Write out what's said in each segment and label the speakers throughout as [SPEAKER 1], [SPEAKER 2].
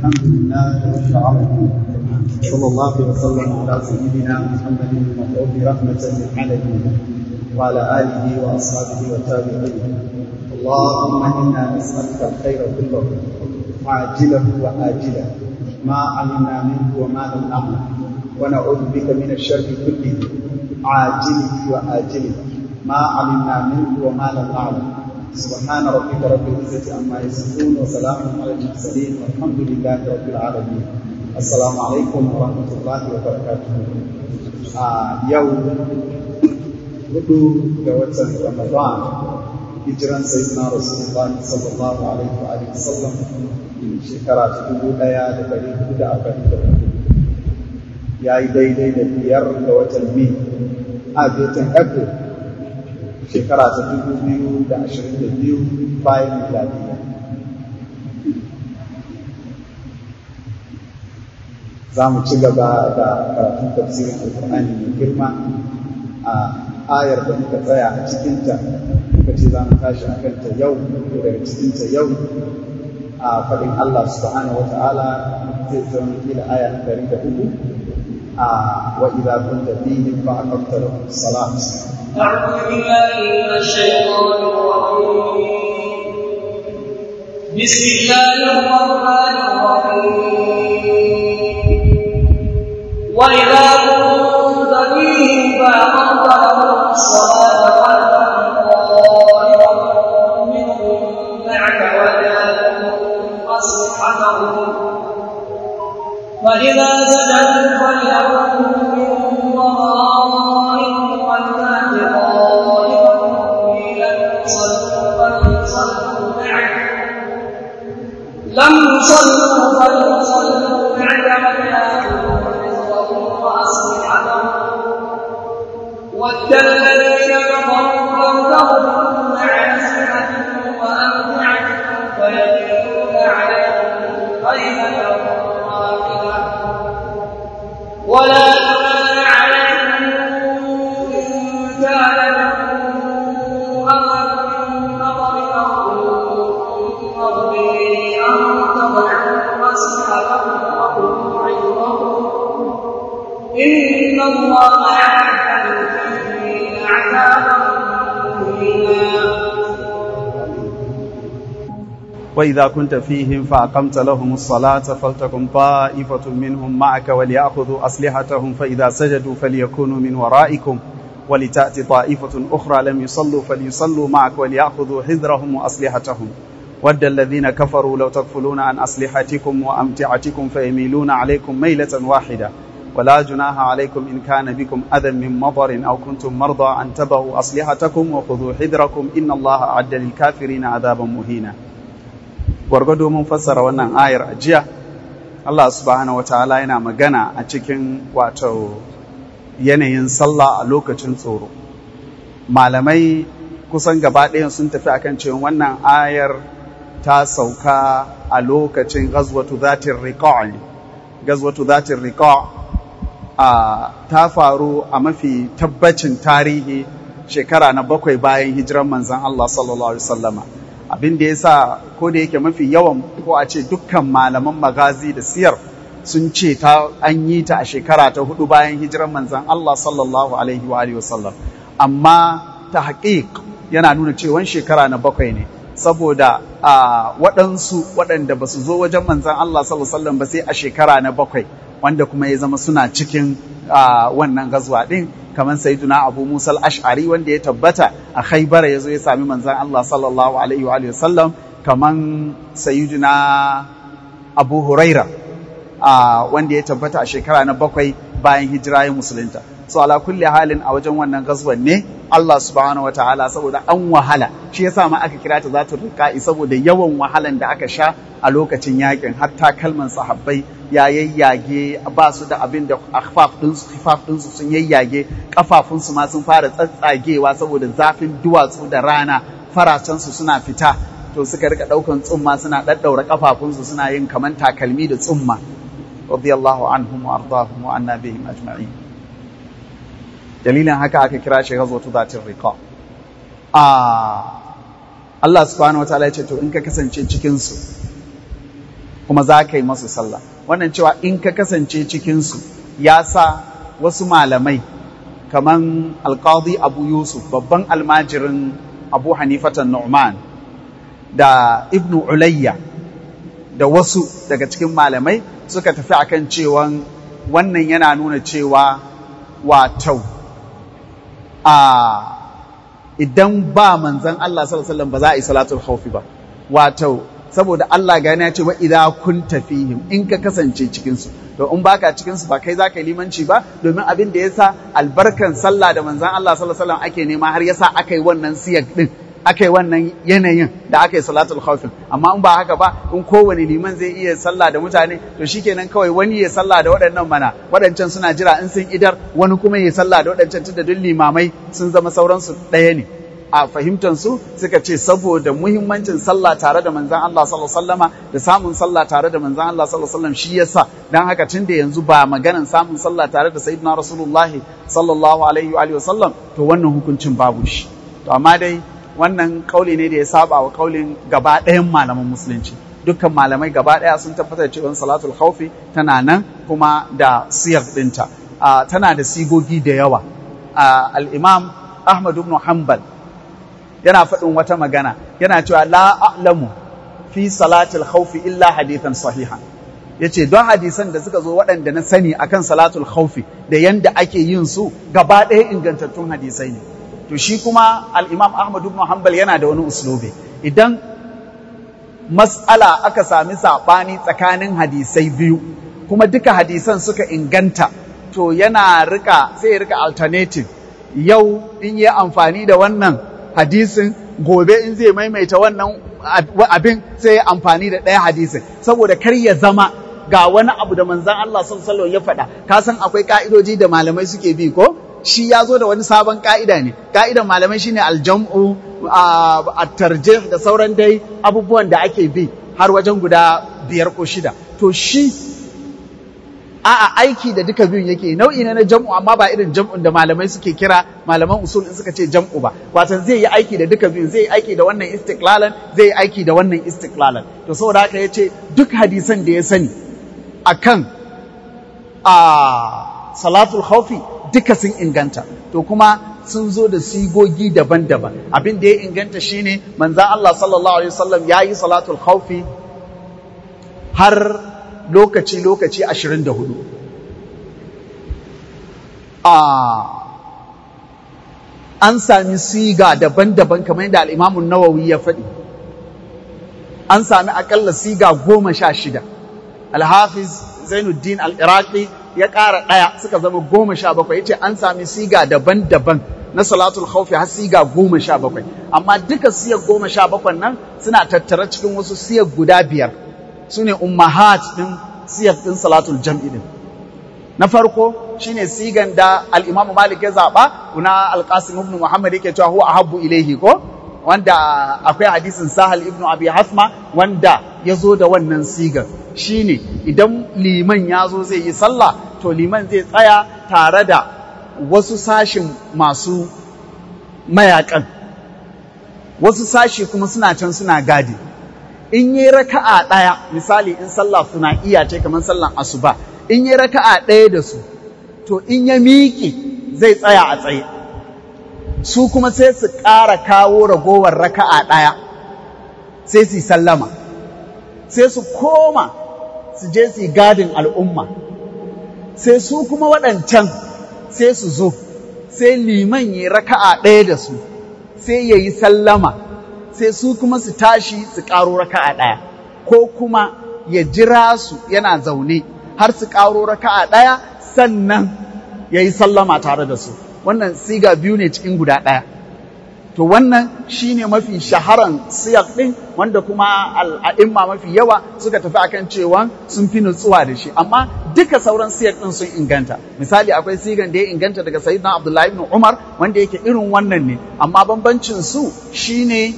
[SPEAKER 1] الحمد لله رب العالمين صلى الله وسلم على سيدنا محمد المبعوث رحمة للعالمين وعلى آله وأصحابه والتابعين اللهم إنا نسألك الخير كله عاجله وآجله ما علمنا منه وما لم نعلم ونعوذ بك من الشر كله عاجله وآجله ما علمنا منه وما لم نعلم سبحان ربك رب العزة عما يصفون وسلام على المرسلين والحمد لله رب العالمين السلام عليكم ورحمة الله وبركاته آه يوم hudu ga watan Ramadan hijiran sayyidina Rasulullah sallallahu alaihi wa alihi wasallam shekara ta dubu ɗaya da ɗari hudu da arba'in da hudu ya yi daidai da biyar ga watan Mai a watan April shekara ta dubu biyu da ashirin da biyu bayan miladiya. Za mu ci gaba da karatun tafsirin Alƙur'ani mai girma a ayar da muka tsaya a cikinta muka ce za mu tashi a kanta yau ko daga cikinta yau a faɗin Allah subhanahu wa ta'ala zai zama kila aya na ɗari da uku a wa idza kunta fihim fa aqamta lahum salat
[SPEAKER 2] أعوذ بالله من الشيطان الرجيم بسم الله الرحمن الرحيم وإذا كنت فيهم فأقمت لهم الصلاة طائفة منهم معك وجاءوا أسلحتهم فإذا سجدوا فليكونوا من ورائهم ولتأت طائفة لم يصلوا فليصلوا معك لم يصلوا فليصلوا معك وليأخذوا حذرهم وأسلحتهم ود الذين كفروا لو تغفلون عن أسلحتكم وأمتعتكم فيميلون عليكم خيلا واحدة ولا جناح عليكم إن كان لكم أمر من مطر أو مطر أن تضعوا أسلحتكم وخذوا عظمكم إن الله أعد للكافرين عذابا مهينا
[SPEAKER 3] وإذا كنت فيهم فأقمت لهم الصلاة فلتكن طائفة منهم معك وليأخذوا أسلحتهم فإذا سجدوا فليكونوا من ورائكم ولتأتي طائفة أخرى لم يصلوا فليصلوا معك وليأخذوا حذرهم وأسلحتهم ود الذين كفروا لو تكفلون عن أسلحتكم وأمتعتكم فيميلون عليكم ميلة واحدة ولا جناح عليكم إن كان بكم أذى من مطر أو كنتم مرضى أن تبهوا أسلحتكم وخذوا حذركم إن الله أعد للكافرين عذابا مهينا gwargwado mun fassara wannan ayar a jiya Allah subhanahu wataala yana magana a cikin wato yanayin sallah a lokacin tsoro malamai kusan gaba ɗayan sun tafi akan cewa wannan ayar ta sauka a lokacin gazwatu zatin riqa' gazwatu zatin riqa' a ta faru a mafi tabbacin tarihi shekara na bakwai bayan hijiran manzon Allah sallallahu alaihi wasallama abin da ya sa ko da yake mafi yawan ko a ce dukkan malaman magazi da siyar sun ce ta an yi ta a shekara ta hudu bayan hijiran manzan Allah sallallahu alaihi wa alihi wasallam amma ta haƙiƙ yana nuna cewa shekara na bakwai ne saboda a waɗansu waɗanda ba su zo wajen manzan Allah sallallahu alaihi wasallam ba sai a shekara na bakwai wanda kuma ya zama suna cikin wannan gazwa ɗin kamar sayyiduna abu musa al-ash'ari wanda ya tabbata a khaybara yazo ya sami manzon Allah sallallahu alaihi wa sallam kamar sayyiduna abu huraira wanda ya tabbata a shekara na bakwai bayan hijira ya musulunta so ala kulli halin a wajen wannan gazwan ne Allah subhanahu wataala saboda an wahala shi yasa ma aka kira ta zatul riqa'i saboda yawan wahalan da aka sha a lokacin yakin hatta kalman sahabbai ya yayyage ba su da abin da akhfaf ɗinsu khifaf ɗinsu sun yayyage kafafunsu ma sun fara tsatsagewa saboda zafin duwatsu da rana faracensu suna fita to suka rika ɗaukan tsumma suna ɗaɗɗaura kafafunsu suna yin kaman takalmi da tsumma radiyallahu anhum wa ardahum wa anna bihim ajma'in dalilin haka aka kira shi ghazwatu zatir riqa a Allah subhanahu wa ta'ala ya ce to in ka kasance cikin su kuma za ka yi masu sallah wannan cewa in ka kasance cikinsu ya sa wasu malamai kaman alƙadi abu yusuf babban almajirin abu hanifatan nu'man da ibnu ulayya da wasu daga cikin malamai suka tafi akan cewa wannan yana nuna cewa wato a idan ba manzan Allah sallallahu alaihi wasallam ba za a yi salatul khawfi ba wato saboda Allah gani ya ce wa idza kunta fihim in ka kasance cikin su to in baka cikin su ba kai zaka yi limanci ba domin abin da yasa albarkan sallah da manzan Allah sallallahu alaihi wasallam ake nema har yasa aka yi wannan siyag din aka yi wannan yanayin da aka yi salatul khawfin amma in ba haka ba in kowane liman zai iya sallah da mutane to shikenan kawai wani ya sallah da waɗannan mana waɗancan suna jira in sun idar wani kuma ya sallah da waɗancan tunda duk limamai sun zama sauransu ɗaya ne a fahimtar su suka ce saboda muhimmancin sallah tare da manzon Allah sallallahu alaihi wasallama da samun sallah tare da manzon Allah sallallahu alaihi wasallam shi yasa dan haka tunda yanzu ba maganan samun sallah tare da sayyidina rasulullahi sallallahu alaihi wa alihi wasallam to wannan hukuncin babu shi to amma dai wannan kauli ne da ya saba wa kaulin gaba ɗayan malaman musulunci dukkan malamai gaba ɗaya sun tabbatar cewa salatul khawfi tana nan kuma da siyar ɗinta tana da sigogi da yawa al-imam ahmad ibn hanbal yana faɗin wata magana yana cewa la a'lamu fi salatul khawfi illa hadithan sahihan yace don hadisan da suka zo waɗanda na sani akan salatul khawfi da yanda ake yin su gaba ɗaya ingantattun hadisai ne to shi kuma al'imam Ahmad ibn Hanbal yana da wani uslubi idan mas'ala aka sami saɓani tsakanin hadisai biyu kuma duka hadisan suka inganta to yana rika sai ya rika alternative yau in yi amfani da wannan hadisin gobe in zai maimaita wannan abin sai ya amfani da ɗaya hadisin saboda kar ya zama ga wani abu da manzan Allah sallallahu ya faɗa ka san akwai ka'idoji da malamai suke bi ko shi ya zo da wani sabon ka'ida ne ka'idan malamai shine aljam'u a tarjih da sauran dai abubuwan da ake bi har wajen guda biyar ko shida to shi a'a aiki da duka biyun yake nau'i ne na jam'u amma ba irin jam'un da malamai suke kira malaman usul in suka ce jam'u ba watan zai yi aiki da duka biyun zai yi aiki da wannan istiklalan zai yi aiki da wannan istiklalan to saboda haka yace duk hadisan da ya sani akan a salatul khawfi duka sun inganta to kuma sun zo da sigogi daban-daban abin da ya inganta shine manzan Allah sallallahu alaihi wasallam ya yi salatul khawfi har lokaci-lokaci 24 a an sami siga daban-daban kamar yadda al'imamun nawawi ya faɗi an sami akalla siga goma sha shida alhafiz zainuddin al-iraqi ya ƙara ɗaya suka zama goma sha bakwai ya ce an sami siga daban-daban na salatul khawfi har siga goma sha bakwai amma duka siyar goma sha bakwai nan suna tattare cikin wasu siyar guda biyar su ne ummahat ɗin siyar ɗin salatul jam'i ɗin na farko shine sigan da al-imamu malik ya zaɓa na al-qasim ibn muhammad yake cewa huwa ahabbu ilaihi ko wanda akwai hadisin sahal ibn abi hasma wanda ya zo da wannan sigar shine idan liman ya zo zai yi sallah to liman zai tsaya tare da wasu sashin masu mayakan wasu sashi kuma suna can suna gadi in yi raka'a ɗaya misali in sallah suna iya ce kamar sallan asuba in yi raka'a ɗaya da su to in ya miƙe zai tsaya a tsaye su kuma sai su ƙara kawo ragowar raka'a ɗaya sai su sallama sai su koma su je su gadin al'umma sai su kuma waɗancan sai su zo sai liman yi raka'a ɗaya da su sai ya yi sallama sai su kuma su tashi su ƙaro raka'a ɗaya ko kuma ya jira su yana zaune har su ƙaro raka'a ɗaya sannan ya yi sallama tare da su wannan siga biyu ne cikin guda ɗaya to wannan shine mafi shaharan siyak ɗin wanda kuma al'a'imma mafi yawa suka tafi akan cewa sun fi nutsuwa da shi amma duka sauran siyak ɗin sun inganta misali akwai sigan da ya inganta daga sayyidina abdullahi ibn umar wanda yake irin wannan ne amma bambancin su shine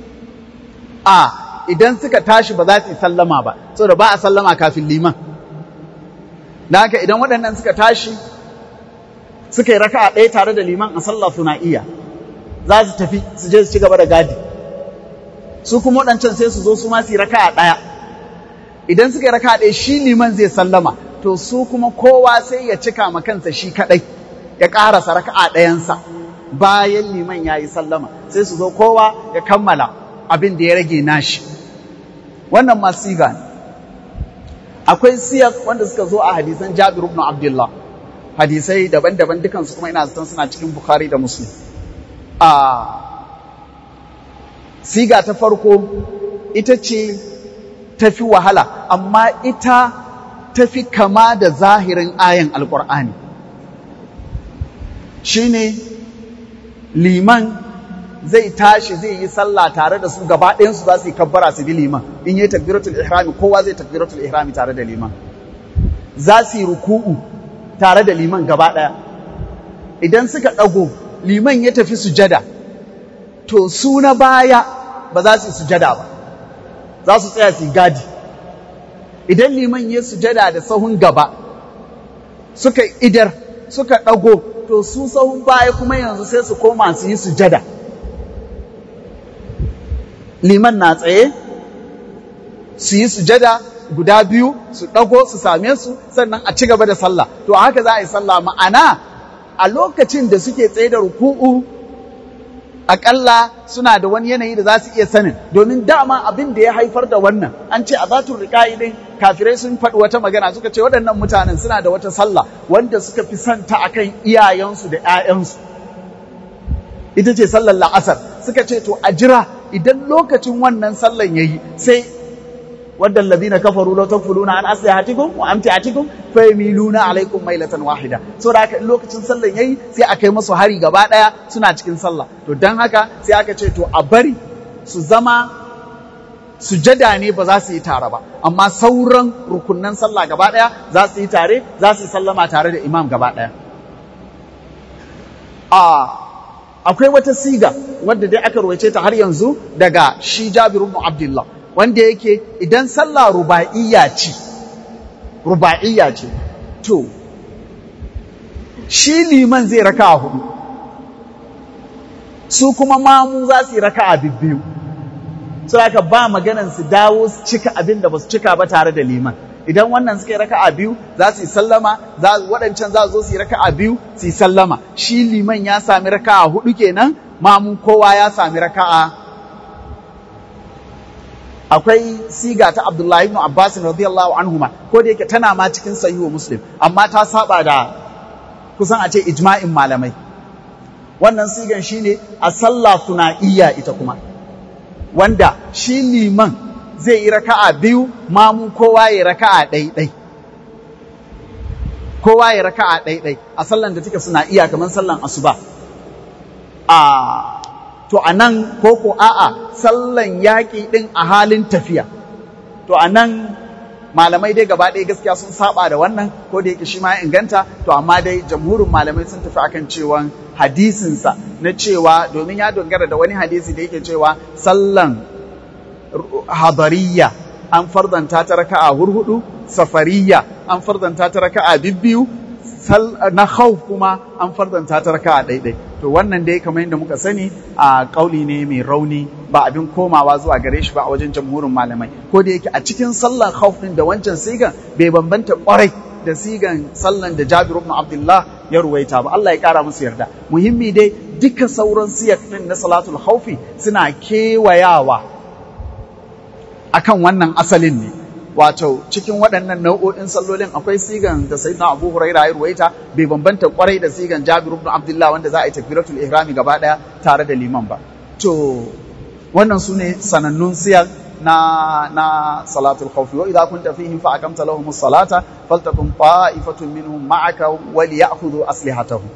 [SPEAKER 3] a idan suka tashi ba za su yi sallama ba saboda ba a sallama kafin liman da haka idan waɗannan suka tashi suka yi raka'a ɗaya tare da liman a sallah suna iya za su tafi su je su ci gaba da gadi su kuma waɗancan sai su zo su ma su yi raka'a ɗaya idan suka yi raka ɗaya shi liman zai sallama to su kuma kowa sai ya cika ma kansa shi kaɗai ya ƙarasa raka'a ɗayansa bayan liman ya yi sallama sai su zo kowa ya kammala abin da ya rage nashi wannan ma siga ne akwai siyar wanda suka zo a hadisan jabir ibn abdullah hadisai daban-daban dukansu kuma ina zaton suna cikin bukhari da muslim a siga ta farko ita ce tafi wahala amma ita tafi kama da zahirin ayan alkur'ani shine liman zai tashi zai yi sallah tare da su gaba ɗayansu za su yi kabbara su bi liman in yi takbiratul ihrami kowa zai takbiratul ihrami tare da liman za su yi ruku'u tare da liman gaba ɗaya idan suka ɗago liman ya tafi sujada to su na baya ba za su yi sujada ba za su tsaya su yi gadi idan liman ya sujada da sahun gaba suka idar suka ɗago to su sahun baya kuma yanzu sai su koma su yi sujada liman na tsaye su yi sujada guda biyu su ɗago su same su sannan a ci gaba da sallah to haka za a yi sallah ma'ana a lokacin da suke tsaye da ruku'u akalla suna da wani yanayi da za su iya sanin domin dama abin da ya haifar da wannan an ce a zatun riƙa'i din kafirai sun faɗi wata magana suka ce waɗannan mutanen suna da wata sallah wanda suka fi santa akan iyayensu da 'ya'yansu ita ce sallar la'asar suka ce to a jira idan lokacin wannan sallan yayi sai wadda alladhina kafaru la takfuluna an aslihatikum wa amtiatikum fa yamiluna alaikum mailatan wahida saboda haka in lokacin sallan yayi sai a kai musu hari gaba daya suna cikin sallah to dan haka sai aka ce to a bari su zama sujada ne ba za su yi tare ba amma sauran rukunnan sallah gaba daya za su yi tare za su yi sallama tare da imam gaba daya a akwai wata siga wadda dai aka ruwaice ta har yanzu daga shi Jabir ibn Abdullah wanda yake idan sallah ruba'iyya ce ruba'iyya ce to shi liman zai raka a hudu su kuma mamu za su yi raka a bibbiyu su raka ba maganan su dawo su cika abin da ba su cika ba tare da liman idan wannan suka yi raka a biyu za su yi sallama waɗancan za su zo su yi raka a biyu su yi sallama shi liman ya sami raka a hudu kenan mamu kowa ya sami raka a akwai siga ta Abdullahi ibn Abbas radiyallahu anhuma ko da yake tana ma cikin sahihu Muslim amma ta saba da kusan a ce ijma'in malamai wannan sigan shine a sallah sunaiya ita kuma wanda shi liman zai yi raka'a biyu mamu kowa ya raka'a ɗai-ɗai kowa ya raka'a ɗai-ɗai a sallan da take sunaiya kamar sallan asuba a to a nan ko ko a'a sallan yaƙi ɗin a halin tafiya to a nan malamai dai gaba ɗaya gaskiya sun saba da wannan ko da yake shi ma ya inganta to amma dai jamhurin malamai sun tafi akan cewa hadisinsa na cewa domin ya dogara da wani hadisi da yake cewa sallan hadariya an fardanta ta raka'a hurhudu safariya an fardanta ta raka'a bibbiyu na khawf kuma an fardanta ta raka'a ɗaiɗai to wannan dai kamar yadda muka sani a kauli ne mai rauni ba abin komawa zuwa gare shi ba a wajen jamhurin malamai ko da yake a cikin sallan khawf din da wancan sigan bai bambanta kwarai da sigan sallan da Jabir ibn Abdullah ya ruwaita ba Allah ya kara musu yarda muhimmi dai duka sauran siyak din na salatul khawfi suna kewayawa akan wannan asalin ne wato cikin waɗannan nau'o'in sallolin akwai sigan da sayyidina Abu Huraira ya ruwaita bai bambanta kwarai da sigan Jabir ibn Abdullah wanda za a yi takbiratul ihrami gaba daya tare da liman ba to wannan su ne sanannun siyan na na salatul khawf wa idza kunta fihim fa aqamta lahum as-salata faltakum ta'ifatun minhum ma'aka wa liya'khudhu aslihatahum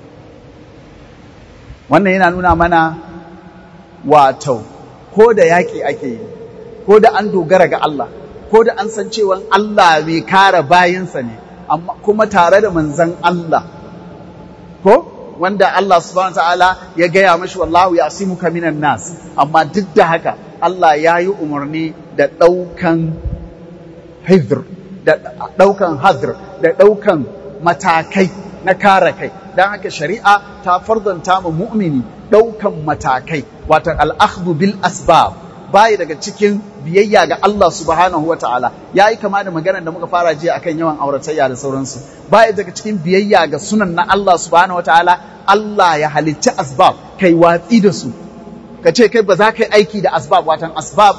[SPEAKER 3] wannan yana nuna mana wato ko da yaki ake yi ko da an dogara ga Allah ko da an san cewa Allah mai kare bayansa ne amma kuma tare da manzan Allah ko wanda Allah subhanahu ta'ala ya gaya mashi wallahu ya asimuka minan nas amma duk da haka Allah ya yi umarni da ɗaukan hidr da ɗaukan hadr da ɗaukan matakai na kare kai don haka shari'a ta fardanta ma mu'mini ɗaukan matakai watan al'akhdhu bil asbab baya daga cikin biyayya ga Allah subhanahu wa ta'ala ya yi kama da maganar da muka fara jiya akan yawan auratayya da sauransu baya daga cikin biyayya ga sunan na Allah subhanahu wa ta'ala Allah ya halicci asbab kai watsi da su ka ce kai ba za ka yi aiki da asbab watan asbab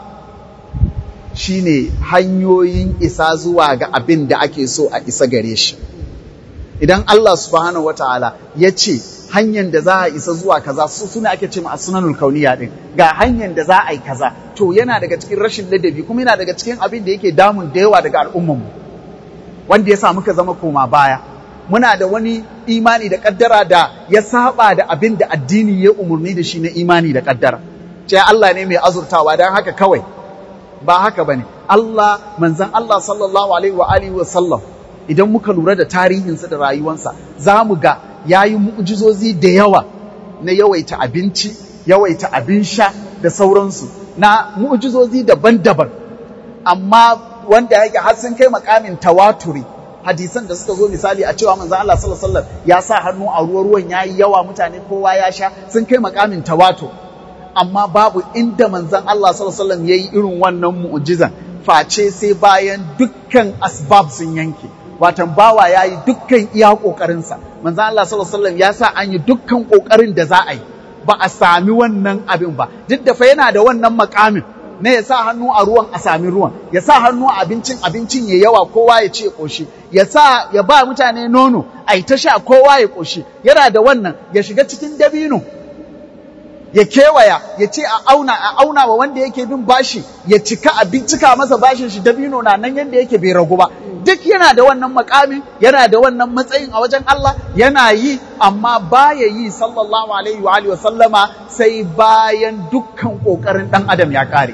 [SPEAKER 3] shine hanyoyin isa zuwa ga abin da ake so a isa gare shi idan Allah subhanahu wa ta'ala ya ce hanyar da za a isa zuwa kaza su suna ake ce a sunanul kauniya din ga hanyar da za a yi kaza to yana daga cikin rashin ladabi kuma yana daga cikin abin da yake damun da yawa daga al'ummar mu wanda ya sa muka zama koma baya muna da wani imani da kaddara da ya saba da abin da addini ya umarni da shi na imani da kaddara ce Allah ne mai azurtawa don haka kawai ba haka bane Allah manzon Allah sallallahu alaihi wa alihi wa sallam idan muka lura da tarihinsa da rayuwansa za mu ga ya yi mu'ujizozi da yawa na yawaita abinci, yawaita abin sha da sauransu, na mu'ujizozi daban-daban, amma wanda yake har sun kai makamin tawaturi. hadisan da suka zo misali a cewa manzon Allah sallallahu alaihi wasallam ya sa hannu a ruwa ruwan yayi yawa mutane kowa ya sha sun kai makamin tawatur amma babu inda manzon Allah sallallahu alaihi wasallam yayi irin wannan mu'jizan face sai bayan dukkan asbab sun yanke watan bawa ya yi dukkan iya ƙoƙarinsa manzo Allah sallallahu alaihi wasallam ya sa an yi dukkan ƙoƙarin da za a yi ba a sami wannan abin ba duk da fa yana da wannan makamin na ya sa hannu a ruwan a sami ruwan ya sa hannu a abincin abincin ya yawa kowa ya ce ƙoshi ya sa ya ba mutane nono a yi ta sha kowa ya ƙoshi yana da wannan ya shiga cikin dabino ya kewaya ya ce a auna a auna wa wanda yake bin bashi ya cika a cika masa bashin shi dabino na nan yanda yake bai ragu ba duk yana da wannan makamin yana da wannan matsayin a wajen Allah yana yi amma baya yi sallallahu alaihi wa alihi wa sallama sai bayan dukkan kokarin dan adam ya kare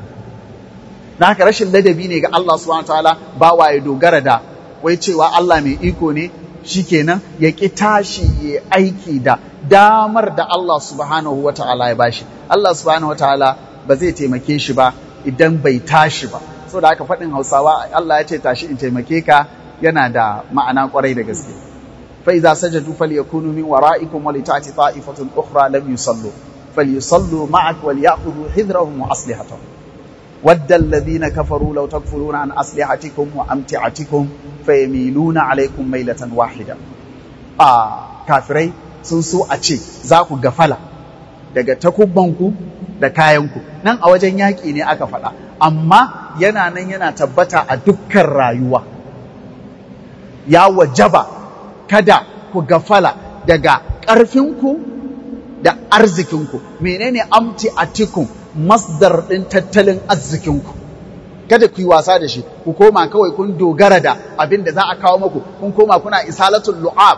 [SPEAKER 3] dan haka rashin ladabi ne ga Allah subhanahu wataala ba wa ya dogara da wai cewa Allah mai iko ne shikenan ya ki tashi ya aiki da damar da Allah subhanahu wataala ya bashi Allah subhanahu wataala ba zai taimake shi ba idan bai tashi ba so da aka faɗin hausawa Allah ya ce tashi in taimake ka yana da ma'ana kwarai da gaske fa idza sajadu falyakunu min wara'ikum wa litati ta'ifatun ukhra lam yusallu falyusallu ma'ak wal ya'khudhu hidrahum wa aslihatahum wadda alladhina kafaru law takfuruna an aslihatikum wa amti'atikum fayamiluna alaykum mailatan wahida a kafirai sun so a ce za ku gafala daga takubbanku da kayanku nan a wajen yaƙi ne aka faɗa amma yana nan yana tabbata a dukkan rayuwa ya wajaba kada ku gafala daga ƙarfinku da arzikinku menene amti atikum masdar ɗin tattalin arzikinku kada ku yi wasa da shi ku koma kawai kun dogara da abin da za a kawo maku kun koma kuna isalatul lu'ab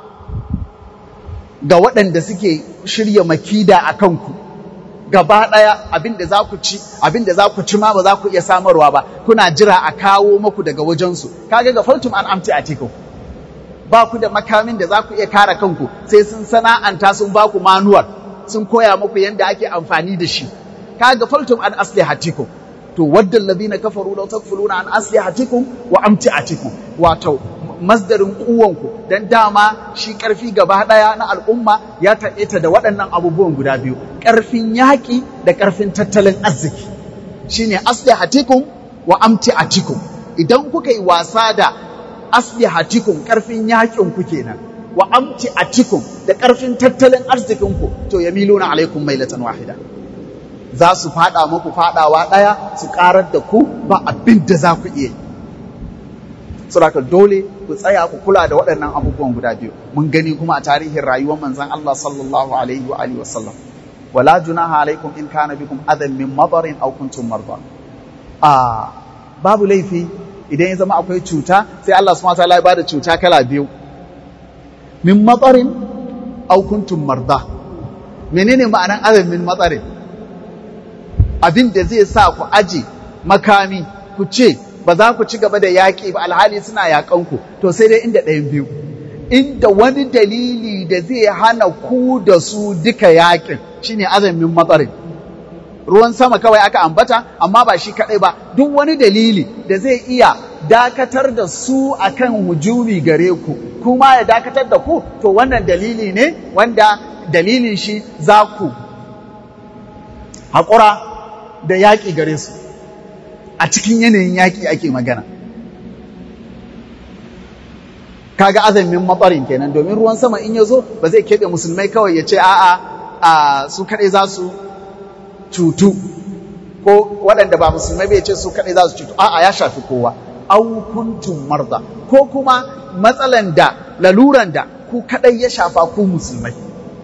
[SPEAKER 3] ga waɗanda suke shirya makida a kanku gaba ɗaya abin da za ku ci abin da za ku ci ma ba za ku iya samarwa ba kuna jira a kawo maku daga wajensu kaga ga faltum an amti a tiku ba ku da makamin da za ku iya kare kanku sai sun sana'anta sun ba ku manuwar sun koya muku yadda ake amfani da shi kaga faltum an aslihatikum to wadda alladhina kafaru law takfuluna an aslihatikum wa amti'atikum wato masdarin kuwanku dan dama shi karfi gaba daya na al'umma ya taƙaita da waɗannan abubuwan guda biyu ƙarfin yaƙi da ƙarfin tattalin arziki shine aslihatikum wa amti'atikum idan kuka yi wasa da aslihatikum ƙarfin yaƙin ku kenan wa amti'atikum da ƙarfin tattalin arzikin ku to yamiluna alaikum mailatan wahida za su fada muku fadawa ɗaya su ƙarar da ku ba abin da za ku iya saboda dole ku tsaya ku kula da waɗannan abubuwan guda biyu mun gani kuma a tarihin rayuwar manzon Allah sallallahu alaihi wa alihi wasallam wala junaha alaikum in kana bikum adan min madarin aw kuntum marda a babu laifi idan ya zama akwai cuta sai Allah subhanahu wataala ya bada cuta kala biyu min madarin aw kuntum marda menene ma'anan adan min madarin abin da zai sa ku aje makami ku ce ba za ku ci gaba da yaƙi ba alhali suna yaƙanku to sai dai inda ɗayan biyu inda wani dalili da zai hana ku da su duka yaƙin shine azamin matsarin ruwan sama kawai aka ambata amma ba shi kaɗai ba duk wani dalili da zai iya dakatar da su akan hujumi gare ku kuma ya dakatar da ku to wannan dalili ne wanda dalilin shi za ku haƙura da yaƙi gare su a cikin yanayin yaƙi ake magana kaga azamin matsarin kenan domin ruwan sama in ya zo ba zai keɓe musulmai kawai ya ce a'a a su kaɗai za su cutu ko waɗanda ba musulmai bai ce su kaɗai za su cutu a'a ya shafi kowa au kuntum marda ko kuma matsalan da laluran da ku kaɗai ya shafa ku musulmai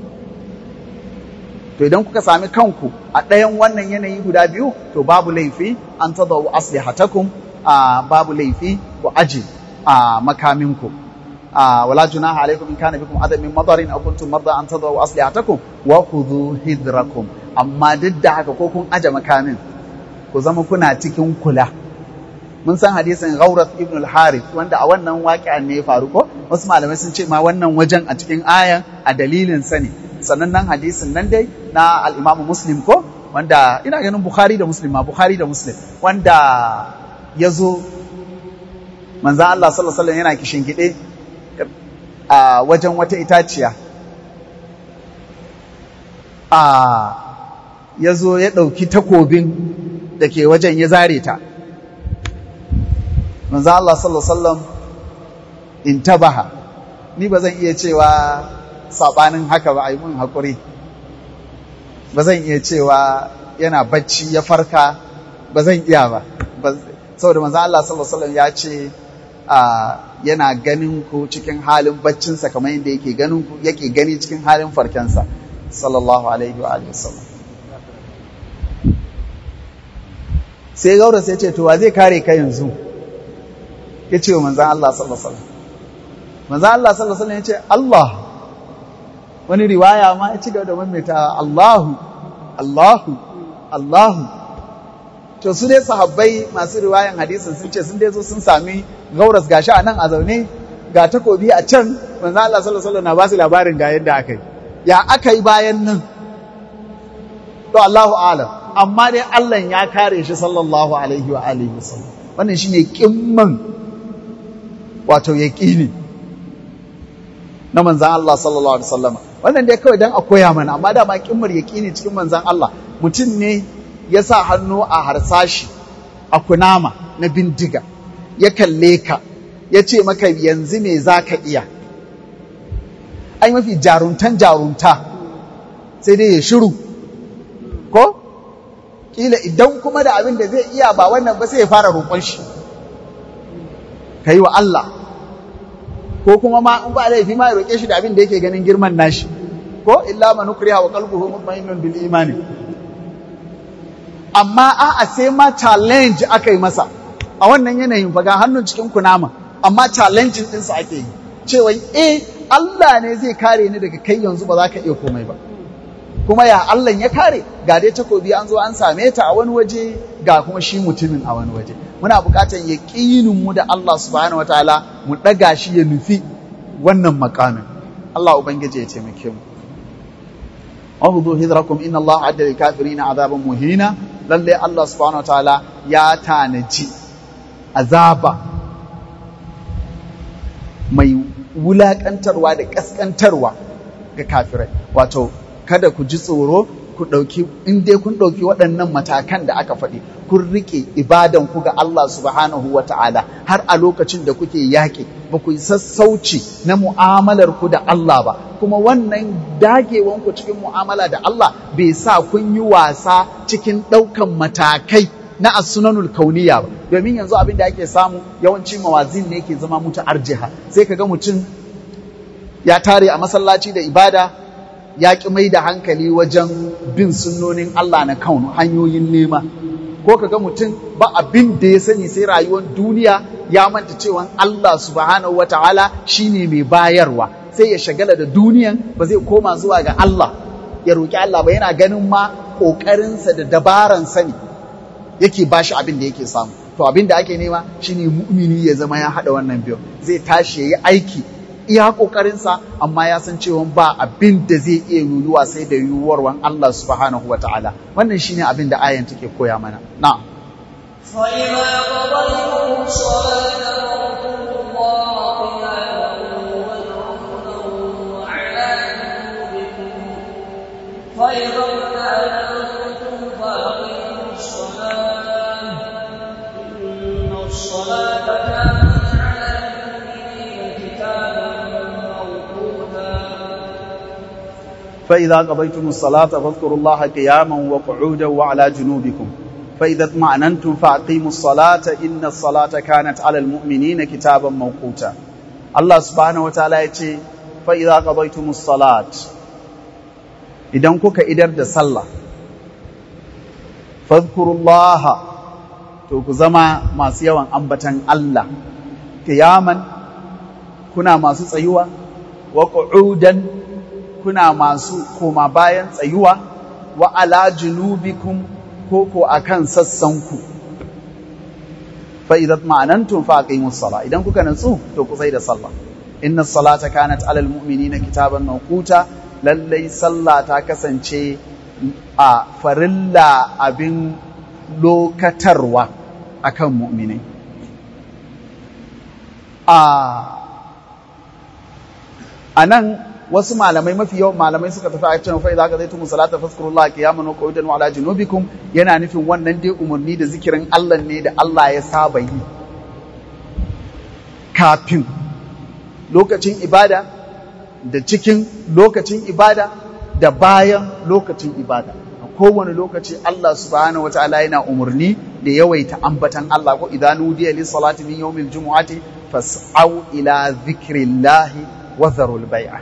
[SPEAKER 3] to idan kuka sami kanku a ɗayan wannan yanayi guda biyu to babu laifi an tadawu aslihatakum a babu laifi ku aji a makaminku ولا جناح عليكم إن كان بكم أذى من مطر أو كنتم مرضى أن تضعوا أسلحتكم وخذوا حذركم أما ضد haka ko kun aje makamin ku zama kuna cikin kula mun san hadisin Ghawrath ibn al-Harith wanda a wannan waƙi'an ne ya faru ko wasu malamai sun ce ma wannan wajen a cikin ayan a dalilin sa ne sannan nan hadisin nan dai na al-Imam Muslim ko wanda ina ganin Bukhari da Muslim ma Bukhari da Muslim wanda ya zo manzo Allah sallallahu alaihi wasallam yana kishin gide a wajen wata itaciya a ya zo ya ɗauki takobin da ke wajen ya zare ta manzo Allah sallallahu alaihi in tabaha ni ba zan iya cewa sabanin haka ba a yi mun haƙuri ba zan iya cewa yana bacci ya farka ba zan iya ba saboda manzo Allah sallallahu alaihi ya ce yana ganin ku cikin halin baccinsa kamar yadda yake ganin ku yake gani cikin halin farkensa sallallahu alaihi wa alihi wasallam sai gaura sai ce to wa zai kare ka yanzu ya ce wa manzan Allah sallallahu alaihi wasallam manzan Allah sallallahu alaihi wasallam ya ce Allah wani riwaya ma ya ci gaba da maimaita Allahu Allahu Allahu to su dai sahabbai masu riwayan hadisin sun ce sun dai zo sun sami gauras gashi a nan a zaune ga takobi a can manzo Allah sallallahu alaihi wasallam na ba su labarin ga yadda aka yi ya aka yi bayan nan to Allahu a'lam amma dai Allah ya kare shi sallallahu alaihi wa alihi wasallam wannan shine kimman wato yaqini na manzan Allah sallallahu alaihi wasallam wannan dai kawai dan a koya mana amma da ma kimmar yaqini cikin manzan Allah mutum ne ya sa hannu a harsashi a kunama na bindiga ya kalle ka ya ce maka yanzu me za ka iya ai mafi jaruntan jarunta sai dai ya shiru ko kila idan kuma da abin da zai iya ba wannan ba sai ya fara roƙon shi ka yi wa Allah ko kuma ma in ba laifi ma ya roƙe shi da abin da yake ganin girman nashi ko illa man ukriha wa qalbuhu mutma'innun bil imani amma a'a sai ma challenge aka yi masa a wannan yanayin fa ga hannun cikin kunama amma challenge ɗinsa ake yi cewa eh Allah ne zai kare ni daga kai yanzu ba za ka iya komai ba kuma ya Allah ya kare ga dai takobi an zo an same ta a wani waje ga kuma shi mutumin a wani waje muna buƙatar yaqinin mu da Allah subhanahu wataala mu ɗaga shi ya nufi wannan makamin Allah ubangiji ya taimake mu Ahudu hidrakum inna Allah adda lil kafirina azaban muhina lalle Allah subhanahu wataala ya tanaji azaba mai wulakantarwa da kaskantarwa ga kafirai wato kada ku ji tsoro ku ɗauki in dai kun ɗauki waɗannan matakan da aka faɗi kun riƙe ibadan ku ga Allah subhanahu wa ta'ala har a lokacin da kuke yaƙi ba ku yi sassauci na mu'amalar ku da Allah ba kuma wannan dagewan ku cikin mu'amala da Allah bai sa kun yi wasa cikin ɗaukan matakai na as-sunanul kauniya ba domin yanzu abin da ake samu yawanci mawazin ne ke zama mutu arjiha sai kaga mutum ya tare a masallaci da ibada ya ƙi mai da hankali wajen bin sunnonin Allah na kaunu hanyoyin nema ko kaga mutum ba abin da ya sani sai rayuwar duniya ya manta cewa Allah subhanahu wataala shine mai bayarwa sai ya shagala da duniyan ba zai koma zuwa ga Allah ya roƙi Allah ba yana ganin ma ƙoƙarinsa da dabaran sani yake ba shi abin da yake samu to abin da ake nema shine mu'mini ya zama ya haɗa wannan biyu zai tashi ya yi aiki iya ƙoƙarinsa amma ya san cewa ba abin da zai iya yiwuwa sai da yiwuwarwan Allah subhanahu wa ta'ala wannan shine abin da ayan take koya mana na'am
[SPEAKER 2] فإذا قضيتم الصلاة فاذكروا الله قياما وقعودا وعلى جنوبكم فإذا اطمأننتم فأقيموا الصلاة
[SPEAKER 3] فإذا قضيتم الصلاة فاذكروا الله قياما وقعودا وعلى جنوبكم فإذا اطمأننتم فأقيموا الصلاة إن الصلاة كانت على المؤمنين كتابا موقوتا الله سبحانه وتعالى يقول فإذا قضيتم الصلاة إذا كوكا إدر دا صلى فاذكروا الله توك زما ما سيوان أنبتن الله قياما كنا ما سيوا وقعودا kuna masu koma bayan tsayuwa wa ala junubikum ko ko akan sassanku fa idan ma'anantum fa aqimus sala idan kuka nutsu to ku sai da sallah inna salata kanat alal mu'minina kitaban mawquta lallai sallah ta kasance a farilla abin lokatarwa akan mu'minai a anan wasu malamai mafi yawan malamai suka tafi a cewa fa idza qadaytum salata fazkurullaha qiyaman wa qu'udan wa ala junubikum yana nufin wannan dai umarni da zikirin Allah ne da Allah ya saba yi kafin lokacin ibada da cikin lokacin ibada da bayan lokacin ibada a kowane lokaci Allah subhanahu wataala yana umarni da yawaita ambatan Allah ko idan nudiya lis salati min yawmil jumu'ati fas'au ila dhikrillahi wa dharul bai'a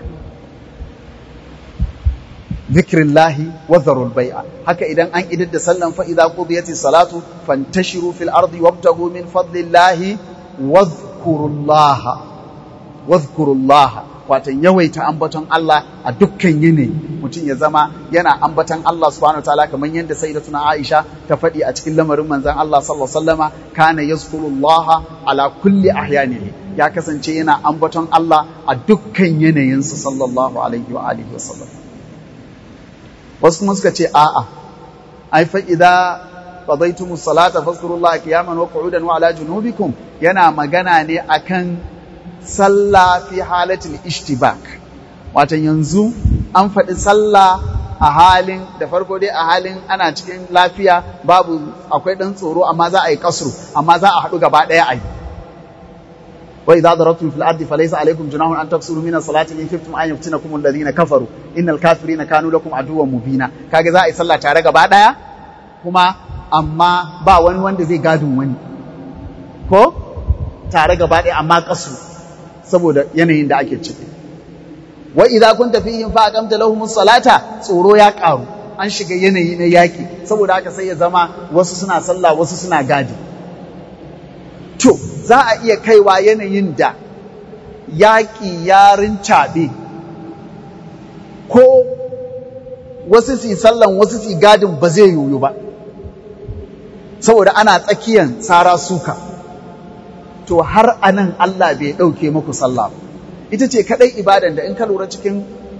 [SPEAKER 3] zikrillahi wa zarul bai'a haka idan an idar da sallan fa idza qudiyati salatu fantashiru fil ardi wabtagu min fadlillahi wadhkurullaha wadhkurullaha watan yawaita ambaton Allah a dukkan yini mutum ya zama yana ambaton Allah subhanahu wataala kamar yadda sayyidatuna Aisha ta faɗi a cikin lamarin manzon Allah sallallahu alaihi wasallama kana yazkurullaha ala kulli ahyanihi ya kasance yana ambaton Allah a dukkan yanayinsa sallallahu alaihi wa alihi wasallam wasu kuma suka ce a'a ai fa idza qadaytum salata fazkurullaha qiyaman wa qu'udan wa ala junubikum yana magana ne akan sallah fi halatul ishtibak wato yanzu an faɗi sallah a halin da farko dai a halin ana cikin lafiya babu akwai ɗan tsoro amma za a yi kasru amma za a haɗu gaba ɗaya a yi وإذا ضربتم في الأرض فليس عليكم جناح أن تقصروا من الصلاة إن خفتم أن يفتنكم الذين كفروا إن الكافرين كانوا لكم عدوا مبينا kage za a yi sallah tare gaba daya kuma amma ba wani wanda zai gadin wani ko tare gaba daya amma kasu saboda yanayin da ake ciki wa idza kunta fihim fa aqamta lahumus salata tsoro ya karu an shiga yanayi na yaki saboda haka sai ya zama wasu suna sallah wasu suna gadi to za a iya kaiwa yanayin da yaƙi yarin caɓe ko wasu su sallan wasu su gadin ba zai yoyo ba saboda ana tsakiyan tsara suka to har anan Allah bai ɗauke muku sallah ita ce kaɗai ibadan da in ka lura cikin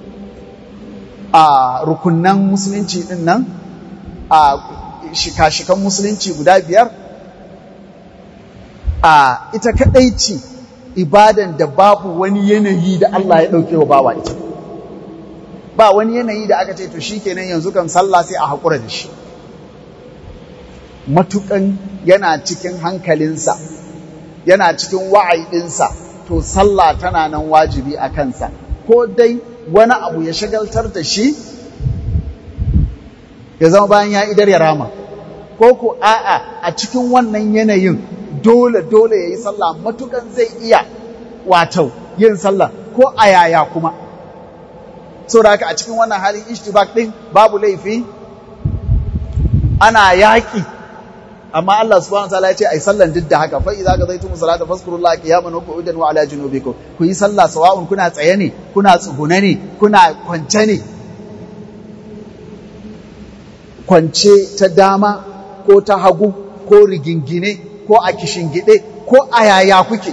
[SPEAKER 3] a rukunan musulunci ɗin nan a shika-shikan musulunci guda biyar a ita kaɗai ce ibadan da babu wani yanayi da Allah ya ɗauke wa bawa ita ba wani yanayi da aka ce to shi kenan yanzu kan sallah sai a haƙura da shi matuƙan yana cikin hankalinsa yana cikin wa'aidinsa to sallah tana nan wajibi a kansa ko dai wani abu ya shagaltar da shi ya zama bayan ya idar ya rama ko ko a'a a cikin wannan yanayin dole dole ya yi sallah matukan zai iya wato yin sallah ko a yaya kuma so da haka a cikin wannan halin ishtibak din babu laifi ana yaƙi amma Allah subhanahu wataala ya ce ai sallan duk da haka fa idza qadaytum salata fazkurullaha qiyaman wa qu'udan wa ala junubikum ku yi sallah sawa'un kuna tsaye ne kuna tsugune ne kuna kwance ne kwance ta dama ko ta hagu ko rigingine ko a kishingide ko a yaya kuke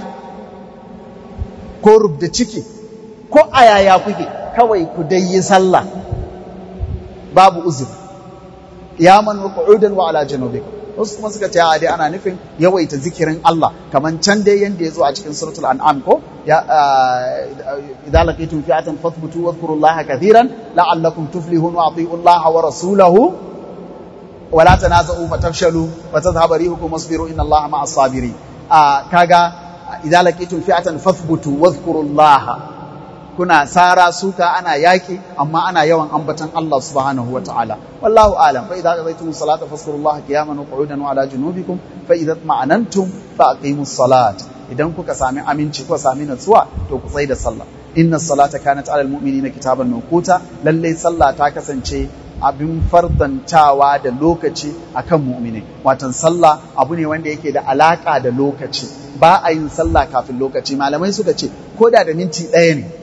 [SPEAKER 3] ko rubda ciki ko a yaya kuke kawai ku dai yi sallah babu uzur qiyaman wa qu'udan wa ala junubikum wasu kuma suka ce a dai ana nufin yawaita zikirin Allah kaman can dai yanda ya zo a cikin suratul an'am ko ya idza laqitum fi'atan fathbutu wadhkurullaha kathiran la'allakum tuflihun wa ati'u Allah wa rasulahu wa la tanaza'u fatafshalu wa tadhhabu rihukum wasbiru inna Allaha ma'as sabirin kaga idza laqitum fi'atan fathbutu wadhkurullaha kuna sara suka ana yaki amma ana yawan ambatan Allah subhanahu wa ta'ala wallahu alam fa idza qadaytum salata fazkurullaha qiyaman wa qu'udan wa ala junubikum fa idza ma'anantum fa aqimus salat idan kuka sami aminci kuka sami natsuwa to ku tsai da sallah inna salata kanat alal mu'minina kitaban mawquta lalle sallah ta kasance abin fardantawa da lokaci akan mu'mini watan sallah abu ne wanda yake da alaka da lokaci ba a yin sallah kafin lokaci malamai suka ce ko da da minti ɗaya ne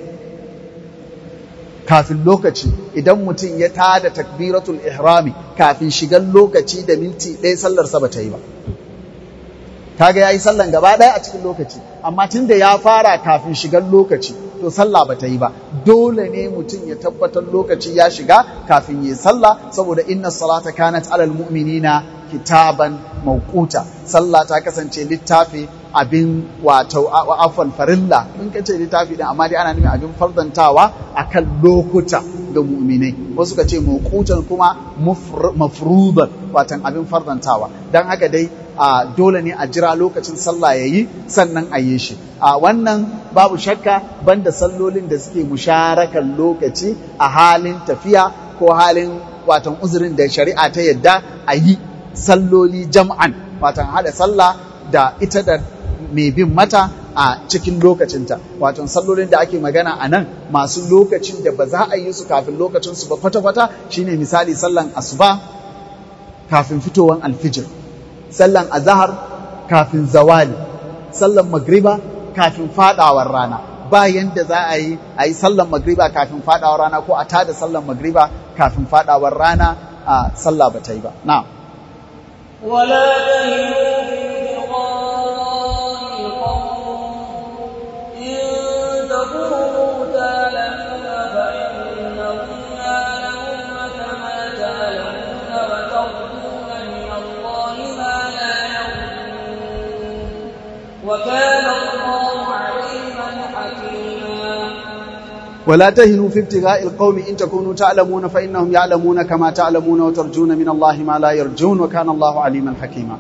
[SPEAKER 3] kafin lokaci idan mutum ya tada takbiratul ihrami kafin shigan lokaci da minti ɗaya sallarsa ba ta yi ba kaga yayi sallan gaba ɗaya a cikin lokaci amma tunda ya fara kafin shigan lokaci to sallah ba ta yi ba dole ne mutum ya tabbatar lokaci ya shiga kafin yi sallah saboda inna salata kanat alal mu'minina kitaban mawquta sallah ta kasance littafi abin wato afwan farilla in ka ce littafi din amma dai ana nufin abin fardantawa akan lokuta ga mu'minai wasu ka ce mawqutan kuma mafruḍan watan abin fardantawa dan haka dai a dole ne a jira lokacin sallah yayi sannan a yi shi a wannan babu shakka banda sallolin da suke musharakan lokaci a halin tafiya ko halin watan uzurin da shari'a ta yadda a yi salloli jam'an watan hada sallah da ita da mai bin mata a cikin lokacinta watan sallolin da ake magana a nan masu lokacin da ba za a yi su kafin lokacinsu ba kwata-kwata shine misali sallan asuba kafin fitowan alfijir sallan azahar kafin zawali sallan magriba kafin fadawar rana bayan da za a yi a yi sallan magriba kafin fadawar rana ko a tada sallan magriba kafin fadawar rana a sallah ba ta yi ba na
[SPEAKER 2] ولا تهنوا في ابتغاء القوم إن تكونوا تعلمون فإنهم يعلمون كما تعلمون وترجون من الله ما لا يرجون وكان الله عليما حكيما
[SPEAKER 3] ولا تهنوا في ابتغاء القوم إن تكونوا تعلمون فإنهم يعلمون كما تعلمون وترجون من الله ما لا يرجون وكان الله عليما حكيما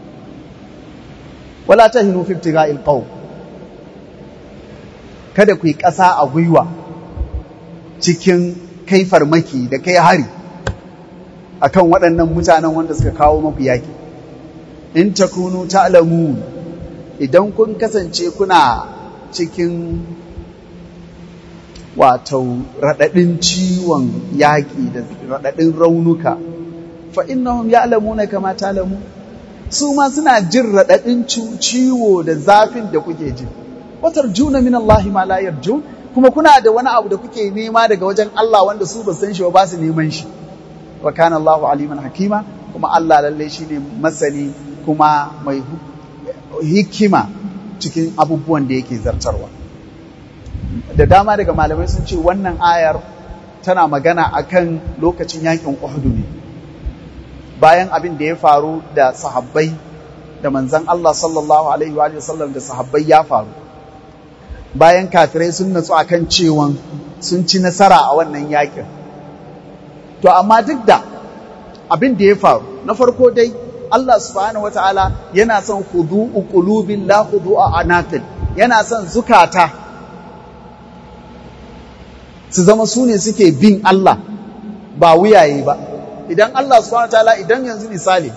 [SPEAKER 3] ولا تهنوا في ابتغاء القوم kada ku yi ƙasa a gwiwa cikin kai farmaki da kai hari akan waɗannan mutanen wanda suka kawo maku yaƙi in takunu ta'lamun idan kun kasance kuna cikin wato raɗaɗin ciwon yaƙi da raɗaɗin raunuka fa innahum ya'lamuna kama ta'lamu su ma suna jin raɗaɗin ciwo da zafin da kuke ji watar juna min Allah ma la yarjun kuma kuna da wani abu da kuke nema daga wajen Allah wanda su ba san shi ba su neman shi wa kana Allahu aliman hakima kuma Allah lalle shine masani kuma mai hikima cikin abubuwan da yake zartarwa da dama daga malamai sun ce wannan ayar tana magana akan lokacin yakin Uhud ne bayan abin da ya faru da sahabbai da manzon Allah sallallahu alaihi wa sallam da sahabbai ya faru bayan kafirai sun natsu akan cewan sun ci nasara a wannan yakin to amma duk da abin da ya faru na farko dai Allah subhanahu wataala yana son khudu'u qulubin la khudu'a anaqil yana son zukata su zama su ne suke bin Allah ba wuyaye ba idan Allah subhanahu wataala idan yanzu misali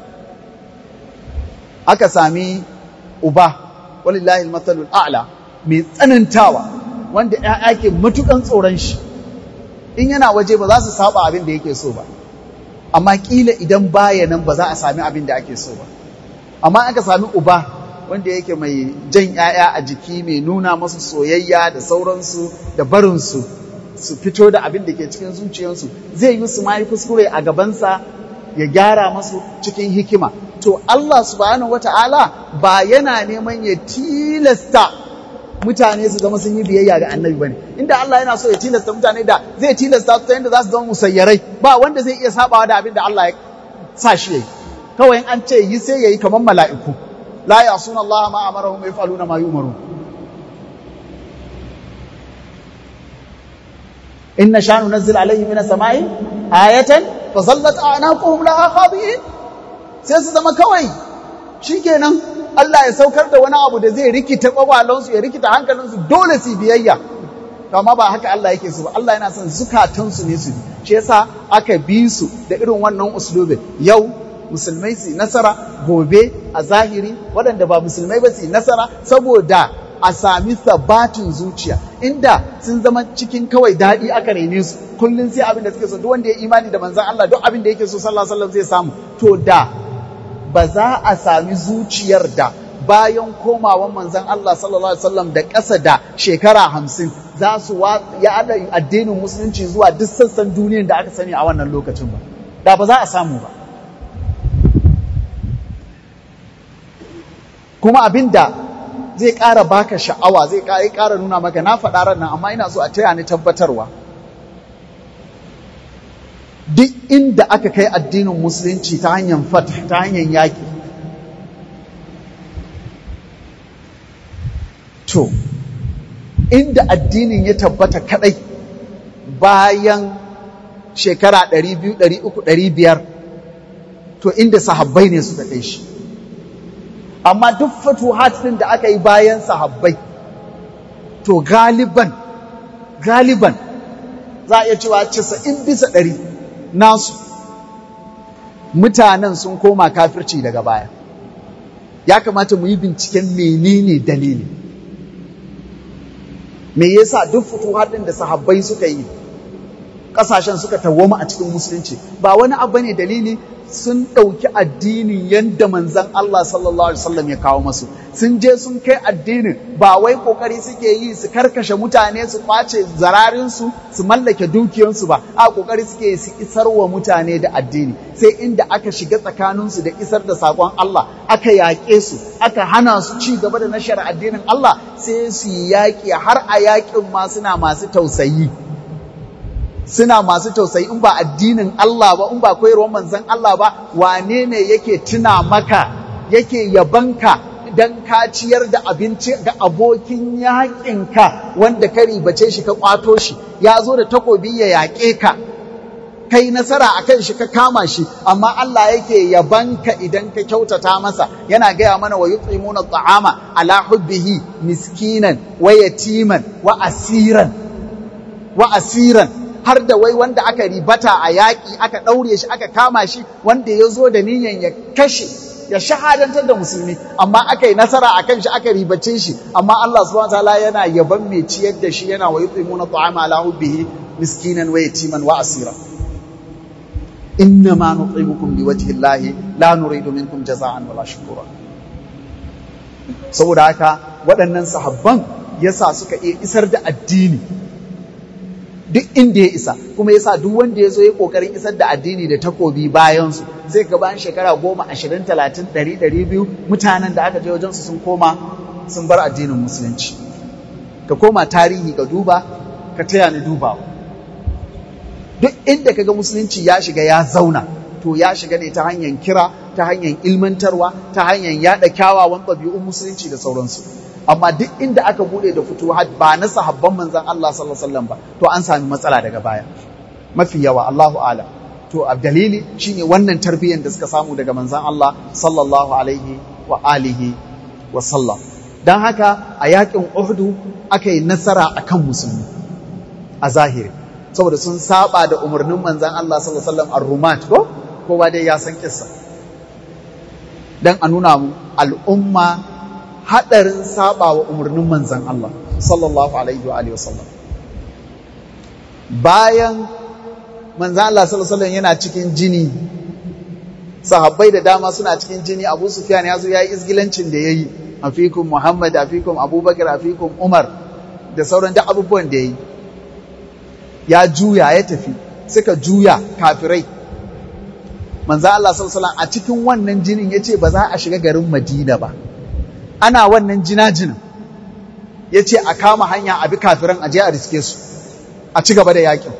[SPEAKER 3] aka sami uba walillahi almathalul a'la mai tsanantawa wanda ‘ya'ya ke matukan tsoron shi in yana waje ba za su saba abin da yake so ba amma kila idan baya nan ba za a sami abin da ake so ba amma aka sami uba wanda yake mai jan ‘ya'ya a jiki mai nuna masu soyayya da sauransu da barinsu su fito da abin da ke cikin zuciyarsu zai yi su ma yi kuskure a gabansa ya gyara masu cikin hikima to Allah subhanahu wata'ala ba yana neman ya tilasta mutane su zama sun yi biyayya ga annabi bane inda Allah yana so ya tilasta mutane da zai tilasta su ta yadda za su zama musayyarai ba wanda zai iya sabawa da abin da Allah ya sa shi yayi kawai an ce yi sai yayi kamar mala'iku la yasuna Allah ma amarahum wa yaf'aluna ma yu'marun inna shanu nazzil alayhi minas sama'i ayatan fa zallat a'naquhum laha khadi'in sai su zama kawai shikenan Allah ya saukar da wani abu da zai rikita kwakwalonsu ya rikita hankalinsu dole su biyayya to amma ba haka Allah yake so ba Allah yana son zukatansu ne su bi shi yasa aka bi su da irin wannan uslubin yau musulmai su nasara gobe a zahiri waɗanda ba musulmai ba su nasara saboda a sami sabatin zuciya inda sun zama cikin kawai daɗi aka rene su kullum sai abin da suke so duk wanda ya imani da manzon Allah duk abin da yake so sallallahu alaihi wasallam zai samu to da ba za a sami zuciyar da bayan komawan manzon Allah sallallahu alaihi wasallam da ƙasa da shekara hamsin za su ya addinin musulunci zuwa duk sassan duniyar da aka sani a wannan lokacin ba da ba za a samu ba kuma abin da zai ƙara baka sha'awa zai ƙara nuna maka na faɗa ran nan amma ina so a taya ni tabbatarwa duk inda aka kai addinin musulunci ta hanyar fat ta hanyar yaƙi to inda addinin ya tabbata kadai bayan shekara 200 300 500 to inda sahabbai ne suka kai shi amma duk fatuhat din da aka yi bayan sahabbai to galiban galiban za a iya cewa 90 bisa 100 nasu mutanen sun koma kafirci daga baya ya kamata mu yi binciken menene dalili me yasa duk fituhat din da sahabbai suka yi kasashen suka tawwama a cikin musulunci ba wani abu ne dalili sun ɗauki addinin yadda manzan Allah sallallahu alaihi wasallam ya kawo masu sun je sun kai addinin ba wai kokari suke yi su karkashe mutane su kwace zararinsu su mallake dukiyansu ba a kokari suke yi su isar wa mutane da addini sai inda aka shiga tsakaninsu da isar da sakon Allah aka yaƙe su aka hana su ci gaba da nashar addinin Allah sai su yi yaƙi har a yaƙin ma suna masu tausayi suna masu tausayi in ba addinin Allah ba in ba koyarwar manzon Allah ba wane ne yake tuna maka yake yabanka dan ka ciyar da abinci ga abokin yaƙinka wanda ka ribace shi ka kwato shi ya zo da takobi ya yaƙe ka kai nasara a kan shi ka kama shi amma Allah yake yabanka idan ka kyautata masa yana gaya mana wa yut'imuna at'ama ala hubbihi miskinan wa yatiman wa asiran wa asiran har da wai wanda aka ribata a yaƙi aka ɗaure shi aka kama shi wanda ya zo da niyan ya kashe ya shahadantar da musulmi amma aka yi nasara a kan shi aka ribace shi amma Allah subhanahu wataala yana yaban mai ciyar da shi yana wa yut'imuna ta'ama ala hubbihi miskinan wa yatiman wa asira inna ma nut'imukum liwajhi llahi la nuridu minkum jaza'an wala shukura saboda haka waɗannan sahabban yasa suka iya isar da addini duk inda ya isa kuma yasa duk wanda ya zo ya kokarin isar da addini da takobi bayan su sai ga bayan shekara goma ashirin talatin ɗari ɗari biyu mutanen da aka je wajen su sun koma sun bar addinin musulunci ka koma tarihi ka duba ka taya ni dubawa duk inda ka ga musulunci ya shiga ya zauna to ya shiga ne ta hanyar kira ta hanyar ilmantarwa ta hanyar yaɗa kyawawan ɗabi'un musulunci da sauransu amma duk inda aka bude da fituhat ba na sahabban manzon Allah sallallahu alaihi wasallam ba to an sami matsala daga baya mafi yawa Allahu a'lam to a dalili shine wannan tarbiyyar da suka samu daga manzon Allah sallallahu alaihi wa alihi wa sallam dan haka a yakin Uhud aka yi nasara akan musulmi a zahiri saboda sun saba da umarnin manzon Allah sallallahu alaihi wasallam ar-rumat ko kowa dai ya san kissa dan a nuna mu al'umma haɗarin saba wa umarnin manzan Allah sallallahu alaihi wa alihi wasallam bayan manzan Allah sallallahu alaihi yana cikin jini sahabbai da dama suna cikin jini Abu Sufyan ya zo yayi izgilancin da yayi afikum Muhammad afikum Abubakar afikum Umar da sauran duk abubuwan da yayi ya juya ya tafi suka juya kafirai manzan Allah sallallahu alaihi a cikin wannan jinin yace ba za a shiga garin Madina ba ana wannan jina-jinin ya ce a kama hanya a bi kafiran aje a riske su a ci gaba da yakin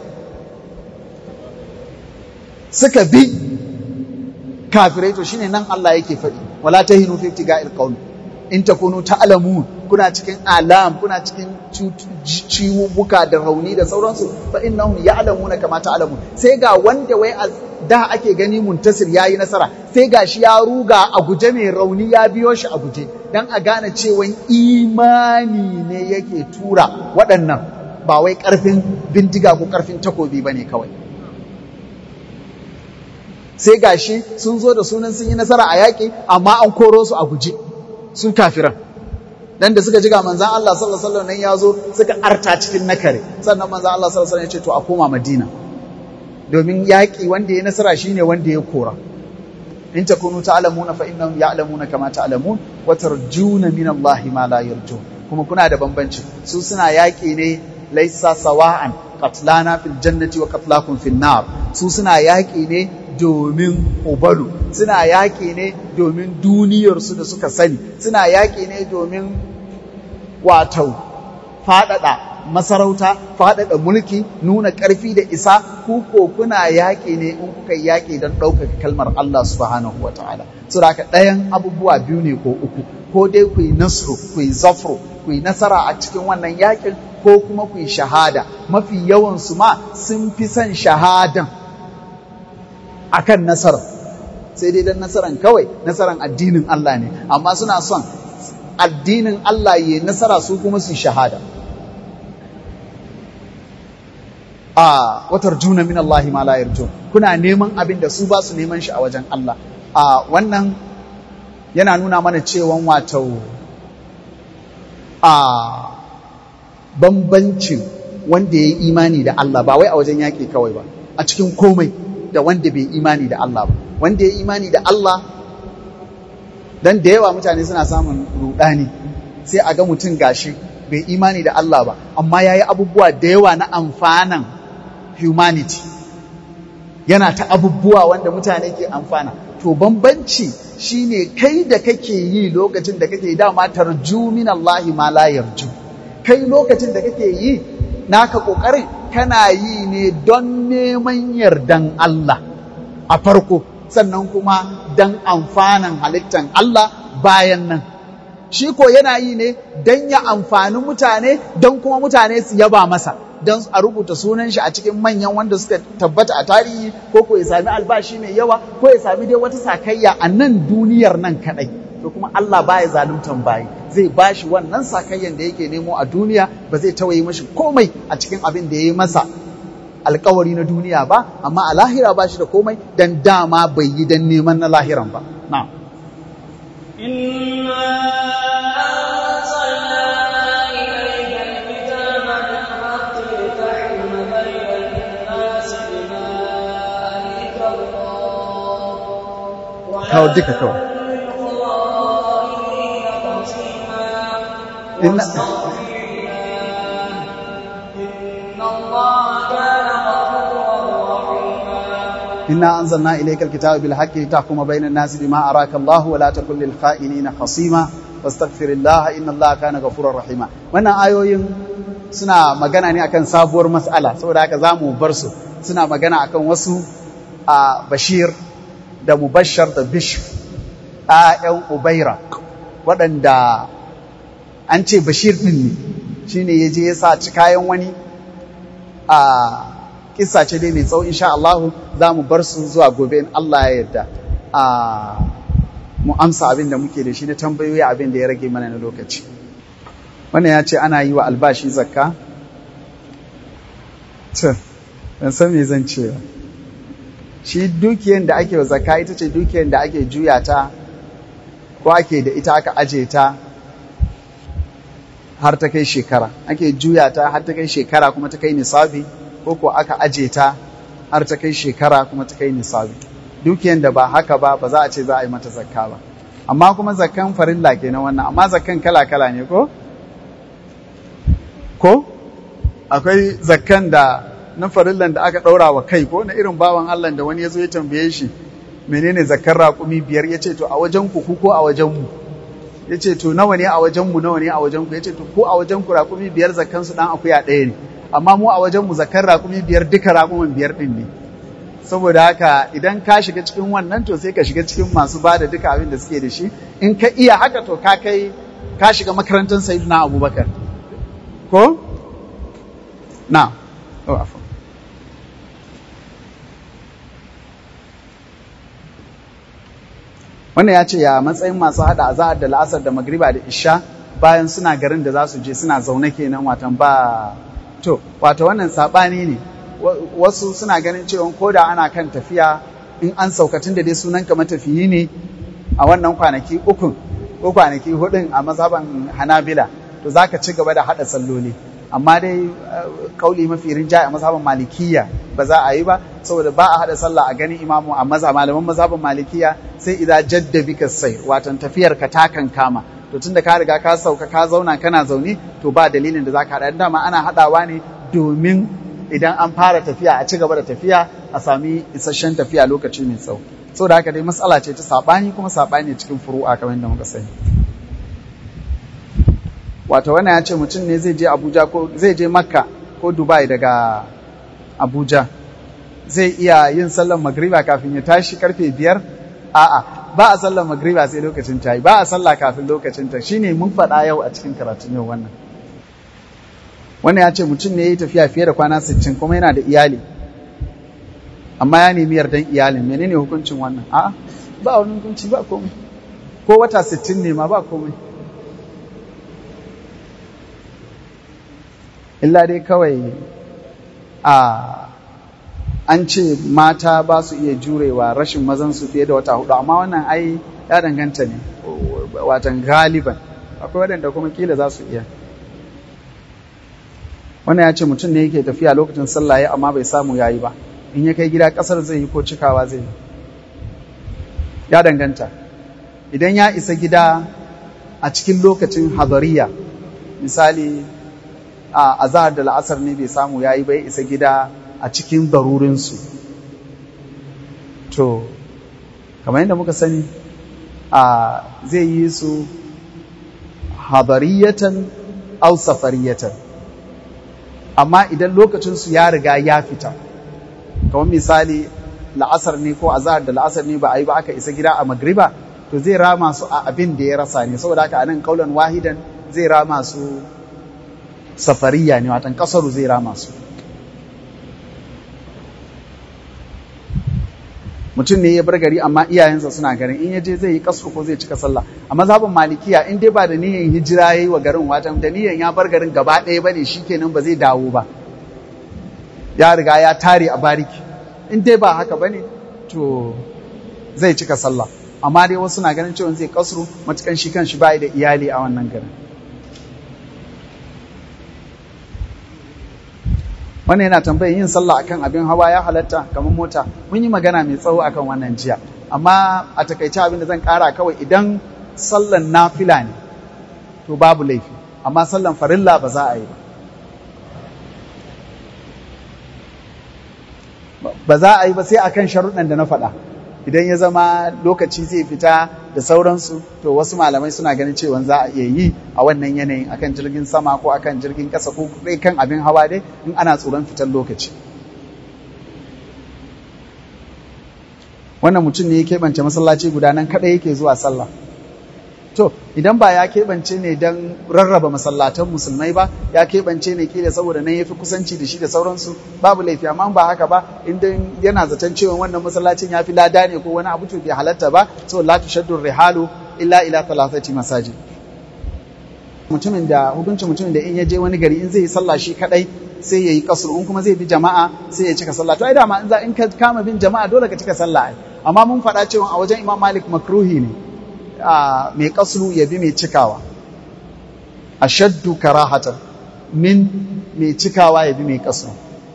[SPEAKER 3] suka bi kafirai to shine nan Allah yake faɗi wala tahinu fi ibtiga'il qawl in takunu ta'lamun kuna cikin alam kuna cikin ciwubuka da rauni da sauransu fa innahum ya'lamuna kama ta'lamun sai ga wanda wai da ake gani muntasir yayi nasara sai ga shi ya ruga a guje mai rauni ya biyo shi a guje dan a gane cewa imani ne yake tura waɗannan ba wai ƙarfin bindiga ko ƙarfin takobi ba ne kawai sai gashi sun zo da sunan sun yi nasara a yaƙi amma an koro su a guje su kafiran dan da suka ji ga manzan Allah sallallahu alaihi wasallam nan ya zo suka arta cikin nakare sannan manzan Allah sallallahu alaihi wasallam ya ce to a koma Madina domin yaƙi wanda ya nasara shine wanda ya kora in takunu ta'lamuna fa innahum ya'lamuna kama ta'lamun wa tarjuna min Allah ma la yarjun kuma kuna da bambanci su suna yaƙi ne laisa sawa'an qatlana fil jannati wa qatlakum fil nar su suna yaƙi ne domin ubalu suna yaƙi ne domin duniyarsu da suka sani suna yaƙi ne domin wato faɗaɗa masarauta faɗaɗa mulki nuna ƙarfi da isa ku ko kuna yaƙi ne in kuka yaƙi don ɗaukaka kalmar Allah subhanahu wa ta'ala so da haka ɗayan abubuwa biyu ne ko uku ko dai ku yi nasru ku yi zafro ku yi nasara a cikin wannan yaƙin ko kuma ku yi shahada mafi yawansu ma sun fi son shahadan akan nasarar sai dai dan nasaran kawai nasaran addinin Allah ne amma suna son addinin Allah ya nasara su kuma su shahada a watar juna min Allah ma la yarjun kuna neman abin da su ba su neman shi a wajen Allah a wannan yana nuna mana cewa wato a bambancin wanda ya yi imani da Allah ba wai a wajen yaƙi kawai ba a cikin komai da wanda bai imani da Allah ba wanda ya imani da Allah dan da yawa mutane suna samun rudani sai a ga mutum gashi bai imani da Allah ba amma ya yi abubuwa da yawa na amfanan humanity yana ta abubuwa wanda mutane ke amfana to bambanci shine kai da kake yi lokacin da kake dama tarju min Allah ma la yarju kai lokacin da kake yi naka kokarin kana yi ne don neman yardan Allah a farko sannan kuma don amfanin halittan Allah bayan nan shi ko yana yi ne don ya amfani mutane don kuma mutane su yaba masa don a rubuta sunan shi a cikin manyan wanda suka tabbata a tarihi ko ko ya sami albashi mai yawa ko ya sami dai wata sakayya a nan duniyar nan kadai to kuma Allah baya zaluntan bayi zai bashi wannan sakayyan da yake nemo a duniya ba zai tawaye mashi komai a cikin abin da ya yi masa alkawari na duniya ba amma a lahira ba shi da komai dan dama bai yi dan neman na lahiran ba na'am kawo duka kawai inna إنا أنزلنا إليك الكتاب بالحق لتحكم بين الناس بما أراك الله ولا تكن للخائنين خصيما واستغفر الله إن الله كان غفورا رحيما wannan ayoyin suna magana ne akan sabuwar mas'ala saboda haka zamu bar su suna magana akan wasu a Bashir da Mubashshar da Bishr ƴaƴan Ubaira waɗanda an ce Bashir ɗin ne shine yaje ya sa ci kayan wani a kissa ce dai mai tsawo insha Allah za mu bar su zuwa gobe in Allah ya yarda a mu amsa abin da muke da shi na tambayoyi abin da ya rage mana na lokaci wannan ya ce ana yi wa albashi zakka to ban san me zan ce ba shi dukiyar da ake wa zakka ita ce dukiyar da ake juya ta ko ake da ita aka aje ta har ta kai shekara ake juya ta har ta kai shekara kuma ta kai nisabi ko ko aka aje ta har ta kai shekara kuma ta kai nisabi dukiyan da ba haka ba ba za a ce za a yi mata zakka ba amma kuma zakkan farilla kenan wannan amma zakkan kala kala ne ko ko akwai zakkan da na farillan da aka ɗaura wa kai ko na irin bawan Allah da wani ya zo ya tambaye shi menene zakkar raƙumi biyar ya ce to a wajen ku ko a wajen mu ya ce to nawa ne a wajen mu nawa ne a wajen ku ya ce to ko a wajen ku raƙumi biyar zakkan su dan akuya ɗaya ne amma mu a wajen mu zakar raƙumi biyar duka raƙumin biyar ɗin ne saboda haka idan ka shiga cikin wannan to sai ka shiga cikin masu ba da duka abin da suke da shi in ka iya haka to ka kai ka shiga makarantar sayyidina abubakar ko na oh, afon. wannan ya ce ya matsayin masu hada azahar da la'asar da magriba da isha bayan suna garin da za su je suna zaune kenan watan ba to wato wannan saɓani ne wasu suna ganin cewa ko da ana kan tafiya in an saukatun da dai sunan ka matafiyi ne a wannan kwanaki ukun ko kwanaki hudun a mazhaban hanabila to za ka ci gaba da haɗa salloli amma dai kauli mafi rinjaye a mazhaban malikiya ba za a yi ba saboda ba a haɗa sallah a ganin imamu a maza malaman mazhaban malikiya sai idan jadda bika sai watan tafiyar ka ta kan kama to tunda ka riga ka sauka ka zauna kana zaune to ba dalilin da za ka haɗa dama ana haɗawa ne domin idan an fara tafiya a ci gaba da tafiya a sami isasshen tafiya lokaci mai tsawo saboda haka dai matsala ce ta saɓani kuma saɓani cikin furu'a kamar yadda muka sani wato wannan ya ce mutum ne zai je abuja ko zai je makka ko dubai daga abuja zai iya yin sallar magriba kafin ya tashi karfe biyar a'a ba a sallar magriba sai lokacin ta yi ba a sallah kafin lokacin ta shine mun faɗa yau a cikin karatun yau wannan wannan ya ce mutum ne ya yi tafiya fiye da kwana 60 kuma yana da iyali amma ya nemi yardan iyalin menene hukuncin wannan a'a ba wani hukunci ba komai ko wata 60 ne ma ba komai illa dai kawai a an ce mata ba su iya jurewa rashin mazansu fiye da wata hudu amma wannan ai ya danganta ne watan galiban akwai waɗanda kuma kila za su iya wannan ya ce mutum ne yake tafiya lokacin sallah ya amma bai samu yayi ba in ya kai gida ƙasar zai yi ko cikawa zai yi ya danganta idan ya isa gida a cikin lokacin hadariya misali a azahar da la'asar ne bai samu ya yi bai isa gida a cikin darurinsu to kamar yadda muka sani a zai yi su hadariyatan au safariyatan amma idan lokacinsu ya riga ya fita kamar misali la'asar ne ko azahar da la'asar ne ba a yi ba aka isa gida a magriba to zai rama su a abin da ya rasa ne saboda haka anan kaulan wahidan zai rama su safariya ne watan kasaru zai rama su mutum ne ya bar gari amma iyayensa suna garin in yaje zai yi kasru ko zai cika sallah a mazhabin malikiya in dai ba da niyyar hijira yayi wa garin watan da niyyar ya bar garin gaba ɗaya bane shikenan ba zai dawo ba ya riga ya tare a bariki in dai ba haka bane to zai cika sallah amma dai wasu na ganin cewa zai kasru matukan shi kan shi bai da iyali a wannan garin wannan yana tambayar yin sallah akan abin hawa ya halatta kamar mota mun yi magana mai tsawo akan wannan jiya amma a takaice abin da zan kara kawai idan sallan nafila ne to babu laifi amma sallan farilla ba za a yi ba ba za a yi ba sai akan sharuɗan da na faɗa idan ya zama lokaci zai fita da sauransu to wasu malamai suna ganin cewa za a iya yi a wannan yanayin akan jirgin sama ko akan jirgin ƙasa ko kai kan abin hawa dai in ana tsoron fitar lokaci wannan mutum ne ya keɓance masallaci guda nan kaɗai yake zuwa sallah to idan ba ya keɓance ne don rarraba masallatan musulmai ba ya keɓance ne kila saboda nan ya fi kusanci da shi da sauransu babu laifi amma ba haka ba idan yana zaton cewa wannan masallacin ya fi lada ne ko wani abu to bai halatta ba so la tushaddu rihalu illa ila thalathati masajid mutumin da hukuncin mutumin da in ya je wani gari in zai yi sallah shi kadai sai ya yi kasur in kuma zai bi jama'a sai ya cika sallah to ai dama in za in ka kama bin jama'a dole ka cika sallah ai amma mun faɗa cewa a wajen Imam Malik makruhi ne mai kasru ya bi mai cikawa ashaddu karahatan min mai cikawa ya bi mai kasru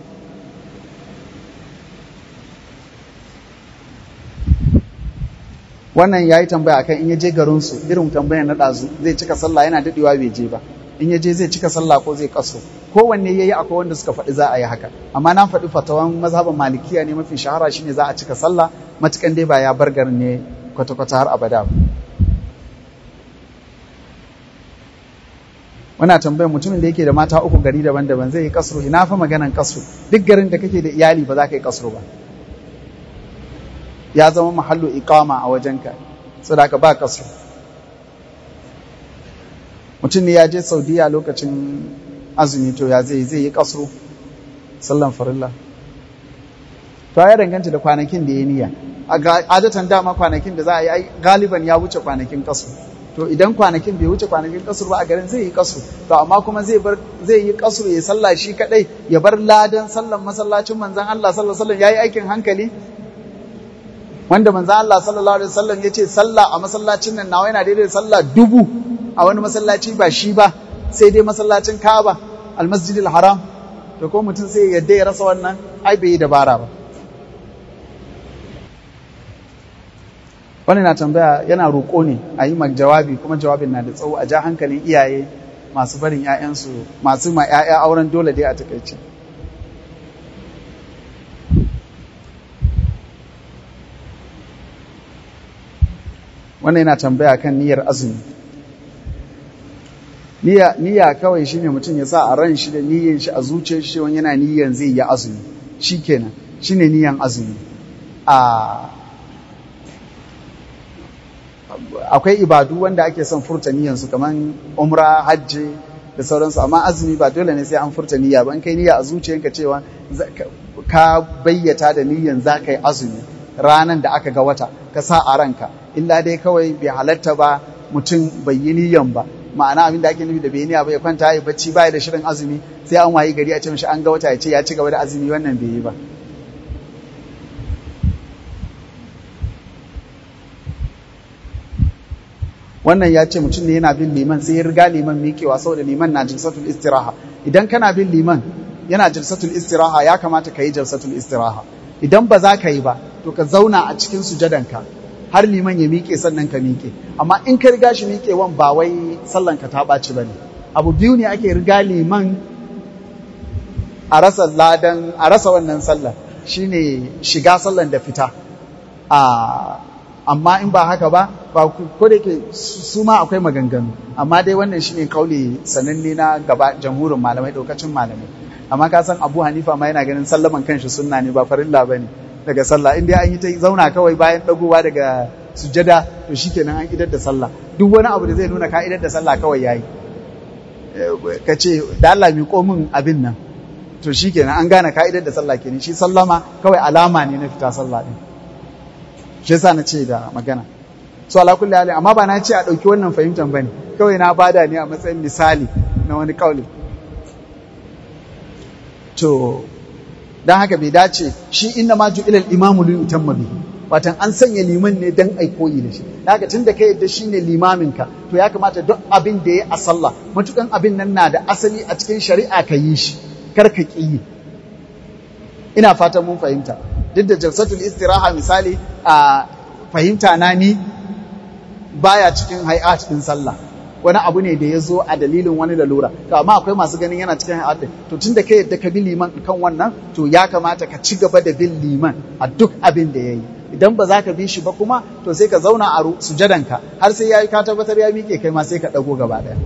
[SPEAKER 3] wannan ya yi tambaya akan in ya je garinsu irin tambayar na ɗazu zai cika sallah yana daɗewa bai je ba in ya je zai cika sallah ko zai kaso kowanne ya yi akwai wanda suka faɗi za a yi haka amma na faɗi fatawan mazhaban malikiya ne mafi shahara shine za a cika sallah matukan dai ba ya bar garin ne kwata-kwata har abada ba wana tambayar mutumin da yake da mata uku gari daban-daban zai yi kasro ina fa maganan kasro duk garin da kake da iyali ba za ka yi kasro ba ya zama mahallu iqama a wajenka saboda ba kasro mutum ne ya je saudiya lokacin azumi to ya zai zai yi kasro sallan farilla to ya danganta da kwanakin da ya niyya a adatan dama kwanakin da za a yi galiban ya wuce kwanakin kasro to idan kwanakin bai wuce kwanakin kasur ba a garin zai yi kasur to amma kuma zai bar zai yi kasur ya sallah shi kadai ya bar ladan sallan masallacin manzon Allah sallallahu alaihi wasallam yayi aikin hankali wanda manzon Allah sallallahu alaihi wasallam yace sallah a masallacin nan nawa yana daidai da sallah dubu a wani masallaci ba shi ba sai dai masallacin Kaaba al-Masjidil Haram to ko mutum sai ya yadda ya rasa wannan ai bai yi dabara ba wani na tambaya yana roƙo ne a yi jawabi kuma jawabin na da tsawo a ja hankalin iyaye masu barin 'ya'yansu masu ma 'ya'ya auren dole dai a takaice wannan yana tambaya kan niyyar azumi niyya kawai shine mutum ya sa a ran shi da niyyar shi a zuciyar shi wani yana niyyar zai yi azumi shikenan shine niyyan azumi a akwai ibadu wanda ake son furta niyyansu kamar umra hajji da sauransu amma azumi ba dole ne sai an furta niyya ba in kai niyya a zuciyanka cewa ka bayyata da niyyan za ka yi azumi ranan da aka ga wata ka sa a ranka illa dai kawai bai halatta ba mutum bai yi niyyan ba ma'ana abin da ake nufi da bai niyya ba ya kwanta ya bacci baya da shirin azumi sai an wayi gari a ce mishi an ga wata ya ce ya ci gaba da azumi wannan bai yi ba wannan ya ce mutum ne yana bin liman sai ya riga liman miƙewa saboda liman na jalsatul istiraha idan kana bin liman yana jalsatul istiraha ya kamata ka yi jalsatul istiraha idan ba za ka yi ba to ka zauna a cikin sujadanka har liman ya miƙe sannan ka miƙe amma in ka riga shi miƙewan ba wai sallan ka ta ɓaci ba ne abu biyu ne ake riga liman a rasa ladan a rasa wannan sallan shine shiga sallan da fita a amma in ba haka ba ba ko da ke su ma akwai maganganu amma dai wannan shine kauli sananne na gaba jamhurin malamai daukacin malamai amma ka san Abu Hanifa ma yana ganin sallaman kanshi sunna ne ba farilla bane daga sallah in dai an yi ta zauna kawai bayan dagowa daga sujada to shikenan an idar da sallah duk wani abu da zai nuna ka idar da sallah kawai yayi ka ce da Allah mi min abin nan to shikenan an gane ka idar da sallah kenan shi sallama kawai alama ne na fita sallah din shi yasa na ce da magana so ala kulli hali amma ba na ce a ɗauki wannan fahimtar bane kawai na bada ne a matsayin misali na wani kauli to dan haka bai dace shi inna ma ju'ilal imamu li yutamma bihi watan an sanya liman ne dan ai koyi da shi dan haka tunda kai yadda shine limamin ka to ya kamata duk abin da ya a sallah matukan abin nan na da asali a cikin shari'a ka yi shi kar ka ki ina fatan mun fahimta duk da jalsatul istiraha misali a fahimta na ni baya cikin hay'at din sallah wani abu ne da ya zo a dalilin wani lalura to amma akwai masu ganin yana cikin hay'at din to tunda kai yadda ka bi liman kan wannan to ya kamata ka ci gaba da bin liman a duk abin da yayi idan ba za ka bi shi ba kuma to sai ka zauna a sujadanka har sai yayi ka tabbatar ya miƙe kai ma sai ka dago gaba daya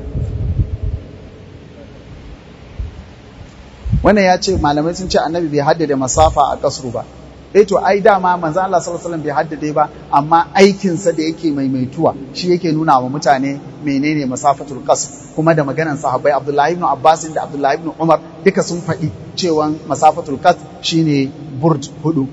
[SPEAKER 3] wannan ya ce malamai sun ce annabi bai haddade masafa a kasru ba eh to ai dama manzo Allah sallallahu alaihi wasallam bai haddade ba amma aikin sa da yake maimaituwa shi yake nuna wa mutane menene masafatul qasr kuma da maganan sahabbai Abdullahi ibn Abbas da Abdullahi ibn Umar duka sun faɗi cewa masafatul qasr shine burj hudu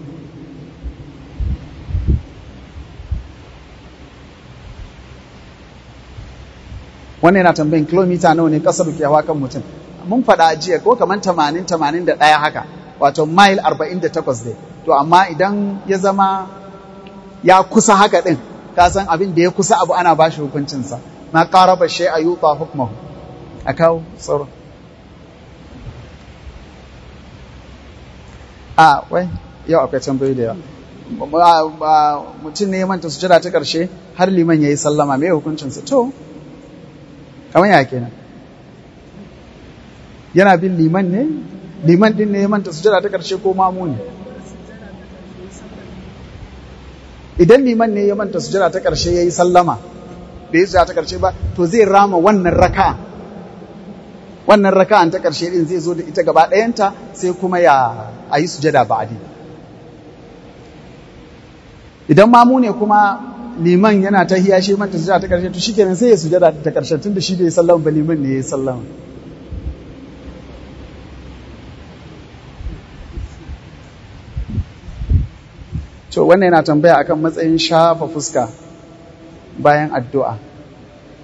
[SPEAKER 3] wannan yana tambayin kilomita nawa ne kasar ke hawa kan mutum mun faɗa jiya ko kamar 80 81 haka wato mile 48 dai to amma idan ya zama ya kusa haka ɗin ka san abin da ya kusa abu ana ba shi hukuncinsa na ƙara ba shi a yi ba hukumahu a kawo tsoro a wai yau akwai tambayi da yawa mutum ne ya manta sujada ta ƙarshe har liman ya yi sallama mai hukuncinsa to kamar ya kenan yana bin liman ne liman din ne ya manta sujada ta ƙarshe ko mamu ne idan liman ne ya manta sujada ta ƙarshe ya yi sallama bai yi sujada ta ƙarshe ba to zai rama wannan raka'a wannan raka'an ta ƙarshe din zai zo da ita gaba ɗayanta sai kuma ya a yi sujada ba'adi idan mamu ne kuma liman yana ta hiya shi manta sujada ta ƙarshe to shikenan sai ya sujada ta ƙarshe tun da shi bai sallama ba liman ne ya yi sallama to wannan yana tambaya akan matsayin shafa fuska bayan addu'a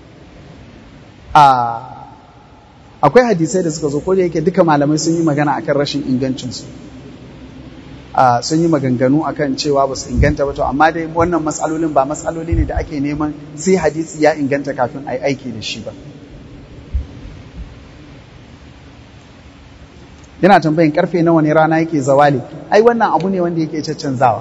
[SPEAKER 3] akwai hadisai da suka zo ko da yake duka malamai sun yi magana akan rashin ingancinsu sun yi maganganu akan cewa ba su inganta ba to amma dai wannan matsalolin ba matsaloli ne da ake neman sai hadisi ya inganta kafin a yi aiki da shi ba yana tambayin karfe nawa ne rana yake zawali ai wannan abu ne wanda yake caccanzawa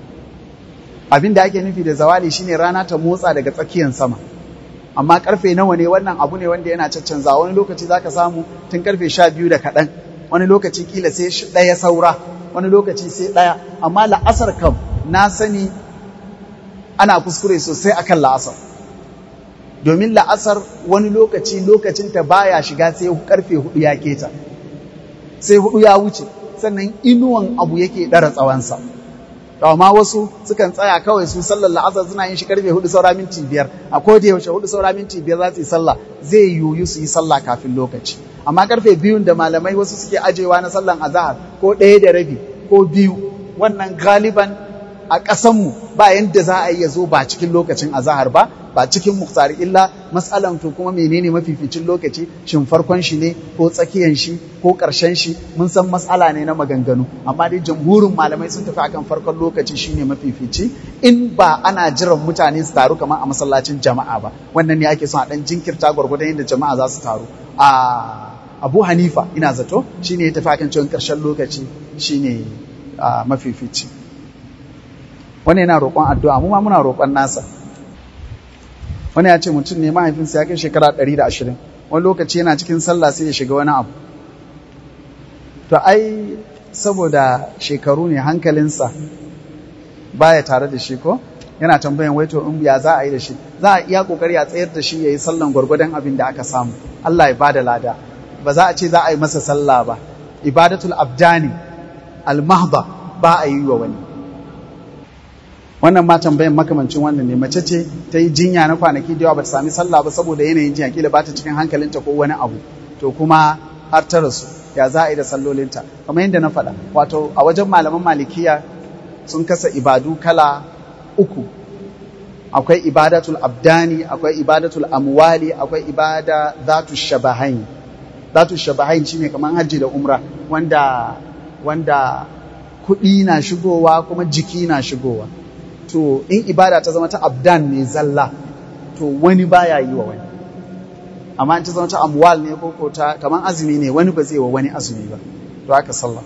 [SPEAKER 3] abin da ake nufi da zawali shine rana ta motsa daga tsakiyar sama amma karfe nawa ne wannan abu ne wanda yana caccanzawa wani lokaci zaka samu tun karfe sha biyu da kaɗan wani lokaci kila sai ɗaya saura wani lokaci sai ɗaya amma la'asar kam na sani ana kuskure sosai akan la'asar domin la'asar wani lokaci lokacinta baya shiga sai karfe hudu ya keta sai hudu ya wuce sannan inuwan abu yake ɗara tsawonsa amma wasu sukan tsaya kawai su sallar la'asar suna yin shi karfe hudu saura minti biyar a koda yaushe hudu saura minti biyar za su yi sallah zai yiwu su yi sallah kafin lokaci amma karfe biyun da malamai wasu suke ajewa na sallan azahar ko ɗaya da rabi ko biyu wannan galiban a ƙasanmu ba yadda za a iya zo ba cikin lokacin azahar ba ba cikin muktari illa matsalan to kuma menene mafificin lokaci shin farkon shi ne ko tsakiyan shi ko ƙarshen shi mun san matsala ne na maganganu amma dai jamhurin malamai sun tafi akan farkon lokaci shine mafifici in ba ana jiran mutane su taru kamar a masallacin jama'a ba wannan ne ake son a dan jinkirta gwargwadon yadda jama'a za su taru a Abu Hanifa ina zato shine ya tafi akan cewa ƙarshen lokaci shine mafifici wani yana roƙon addu'a mu ma muna roƙon nasa wani ya ce mutum ne mahaifinsa ya kai shekara 120 wani lokaci yana cikin sallah sai ya shiga wani abu to ai saboda shekaru ne hankalinsa baya tare da shi ko yana tambayan wai to in ya za a yi da shi za a iya kokari a tsayar da shi ya yi sallan gwargwadon abin da aka samu Allah ya bada lada ba za a ce za a yi masa sallah ba ibadatul abdani al-mahda ba a yi wa wani wannan ma tambayan makamancin wannan ne mace ce ta yi jinya na kwanaki da yawa ba ta sami sallah ba saboda yanayin jinya kila ba ta cikin hankalinta ko wani abu to kuma har ta rasu ya za a yi da sallolinta kamar yadda na faɗa wato a wajen malaman malikiya sun kasa ibadu kala uku akwai ibadatul abdani akwai ibadatul amwali akwai ibada zatu shabahain zatu shabahain shine kamar hajji da umra wanda wanda kuɗi na shigowa kuma jiki na shigowa to in ibada ta zama ta abdan ne zalla to wani baya yi wa wani amma in ta zama ta amwal ne ko ta kamar azumi ne wani ba zai wa wani azumi ba to haka sallah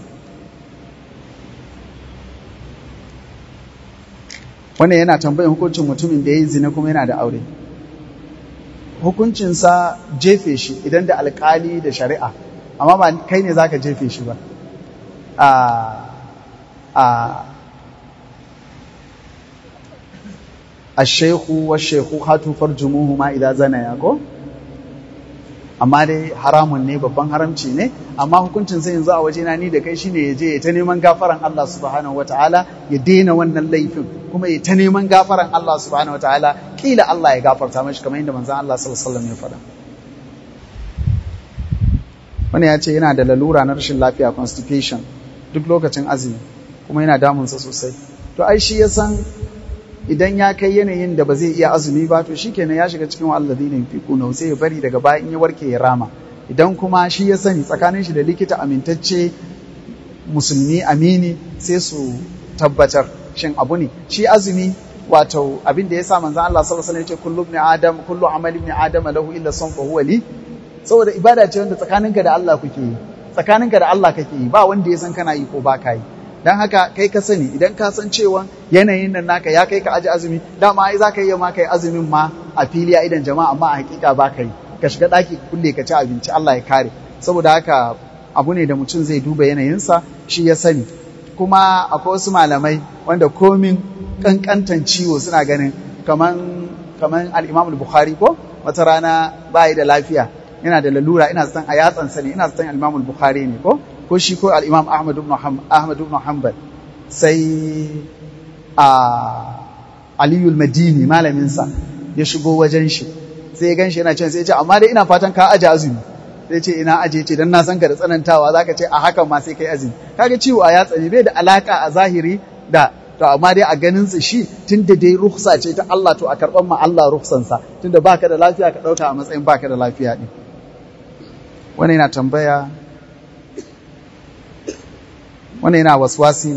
[SPEAKER 3] wannan yana tambayin hukuncin mutumin da ya yi zina kuma yana da aure hukuncinsa jefe shi idan da alkali da shari'a amma ba kai ne zaka jefe shi ba a a ashaihu wa shaihu hatu farjumuhu ma idan zana ya ko amma dai haramun ne babban haramci ne amma hukuncin sai yanzu a wajena ni da kai shine ya je ya ta neman gafaran Allah subhanahu wataala ya daina wannan laifin kuma ya ta neman gafaran Allah subhanahu wataala kila Allah ya gafarta mashi kamar yadda manzon Allah sallallahu alaihi wasallam ya faɗa wani ya ce yana da lalura na rashin lafiya constipation duk lokacin azumi kuma yana damunsa sosai to ai shi ya san idan ya kai yanayin da ba zai iya azumi ba to shikenan ya shiga cikin alladhina yunfiquna sai ya bari daga baya in ya warke ya rama idan kuma shi ya sani tsakanin shi da likita amintacce musulmi amini sai su tabbatar shin abu ne shi azumi wato abin da ya sa manzon Allah sallallahu alaihi wasallam ya ce kullu ibn adam kullu amali ibn adam lahu illa sawm fa huwa li saboda ibada ce wanda tsakaninka da Allah kuke yi tsakaninka da Allah kake yi ba wanda ya san kana yi ko ba ka yi don haka kai ka sani idan ka san cewa yanayin nan naka ya kai ka aji azumi dama ai za ka iya ma kai azumin ma a fili a idan jama'a amma a hakika ba ka yi ka shiga ɗaki kulle ka ci abinci Allah ya kare saboda haka abu ne da mutum zai duba yanayinsa shi ya sani kuma akwai wasu malamai wanda komin kankantan ciwo suna ganin kaman kaman al-Imam al-Bukhari ko wata rana bai da lafiya yana da lalura ina zaton a yatsansa ne ina zaton al-Imam al-Bukhari ne ko ko shi ko al'imam Ahmad ibn Hanbal sai a Aliyul Madini malaminsa ya shigo wajen shi sai ya ganshi yana cewa sai ya ce amma dai ina fatan ka aje azumi sai ce ina aje ce dan na san ka da tsanantawa zaka ce a hakan ma sai kai azumi kaga ciwo a yatsa ne bai da alaka a zahiri da to amma dai a ganin sa shi tunda dai rukhsa ce ta Allah to a karban ma Allah rukhsansa tunda baka da lafiya ka dauka a matsayin baka da lafiya din wani yana tambaya wani yana waswasi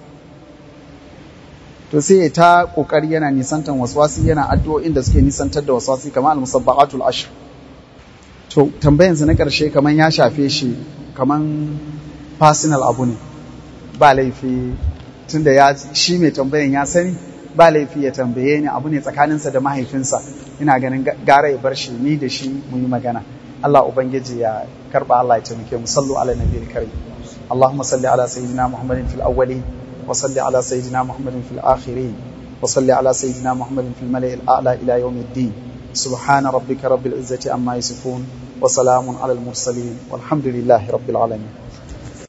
[SPEAKER 3] to sai ta kokari yana nisantan waswasi yana addu'o'in da suke nisantar da waswasi kamar al-musabbaqatul ashr to tambayansa na karshe kaman ya shafe shi kaman personal abu ne ba laifi tunda ya shi mai tambayan ya sani ba laifi ya tambaye ni abu ne tsakaninsa da mahaifinsa ina ganin gara ya bar shi ni da shi mu yi magana Allah ubangiji ya karba Allah ya taimake mu sallu ala nabiyil karim اللهم صل على سيدنا محمد في الأولين وصل على سيدنا محمد في الآخرين وصل على سيدنا محمد في الملأ الأعلى إلى يوم الدين سبحان ربك رب العزة عما يصفون وسلام على المرسلين والحمد لله رب العالمين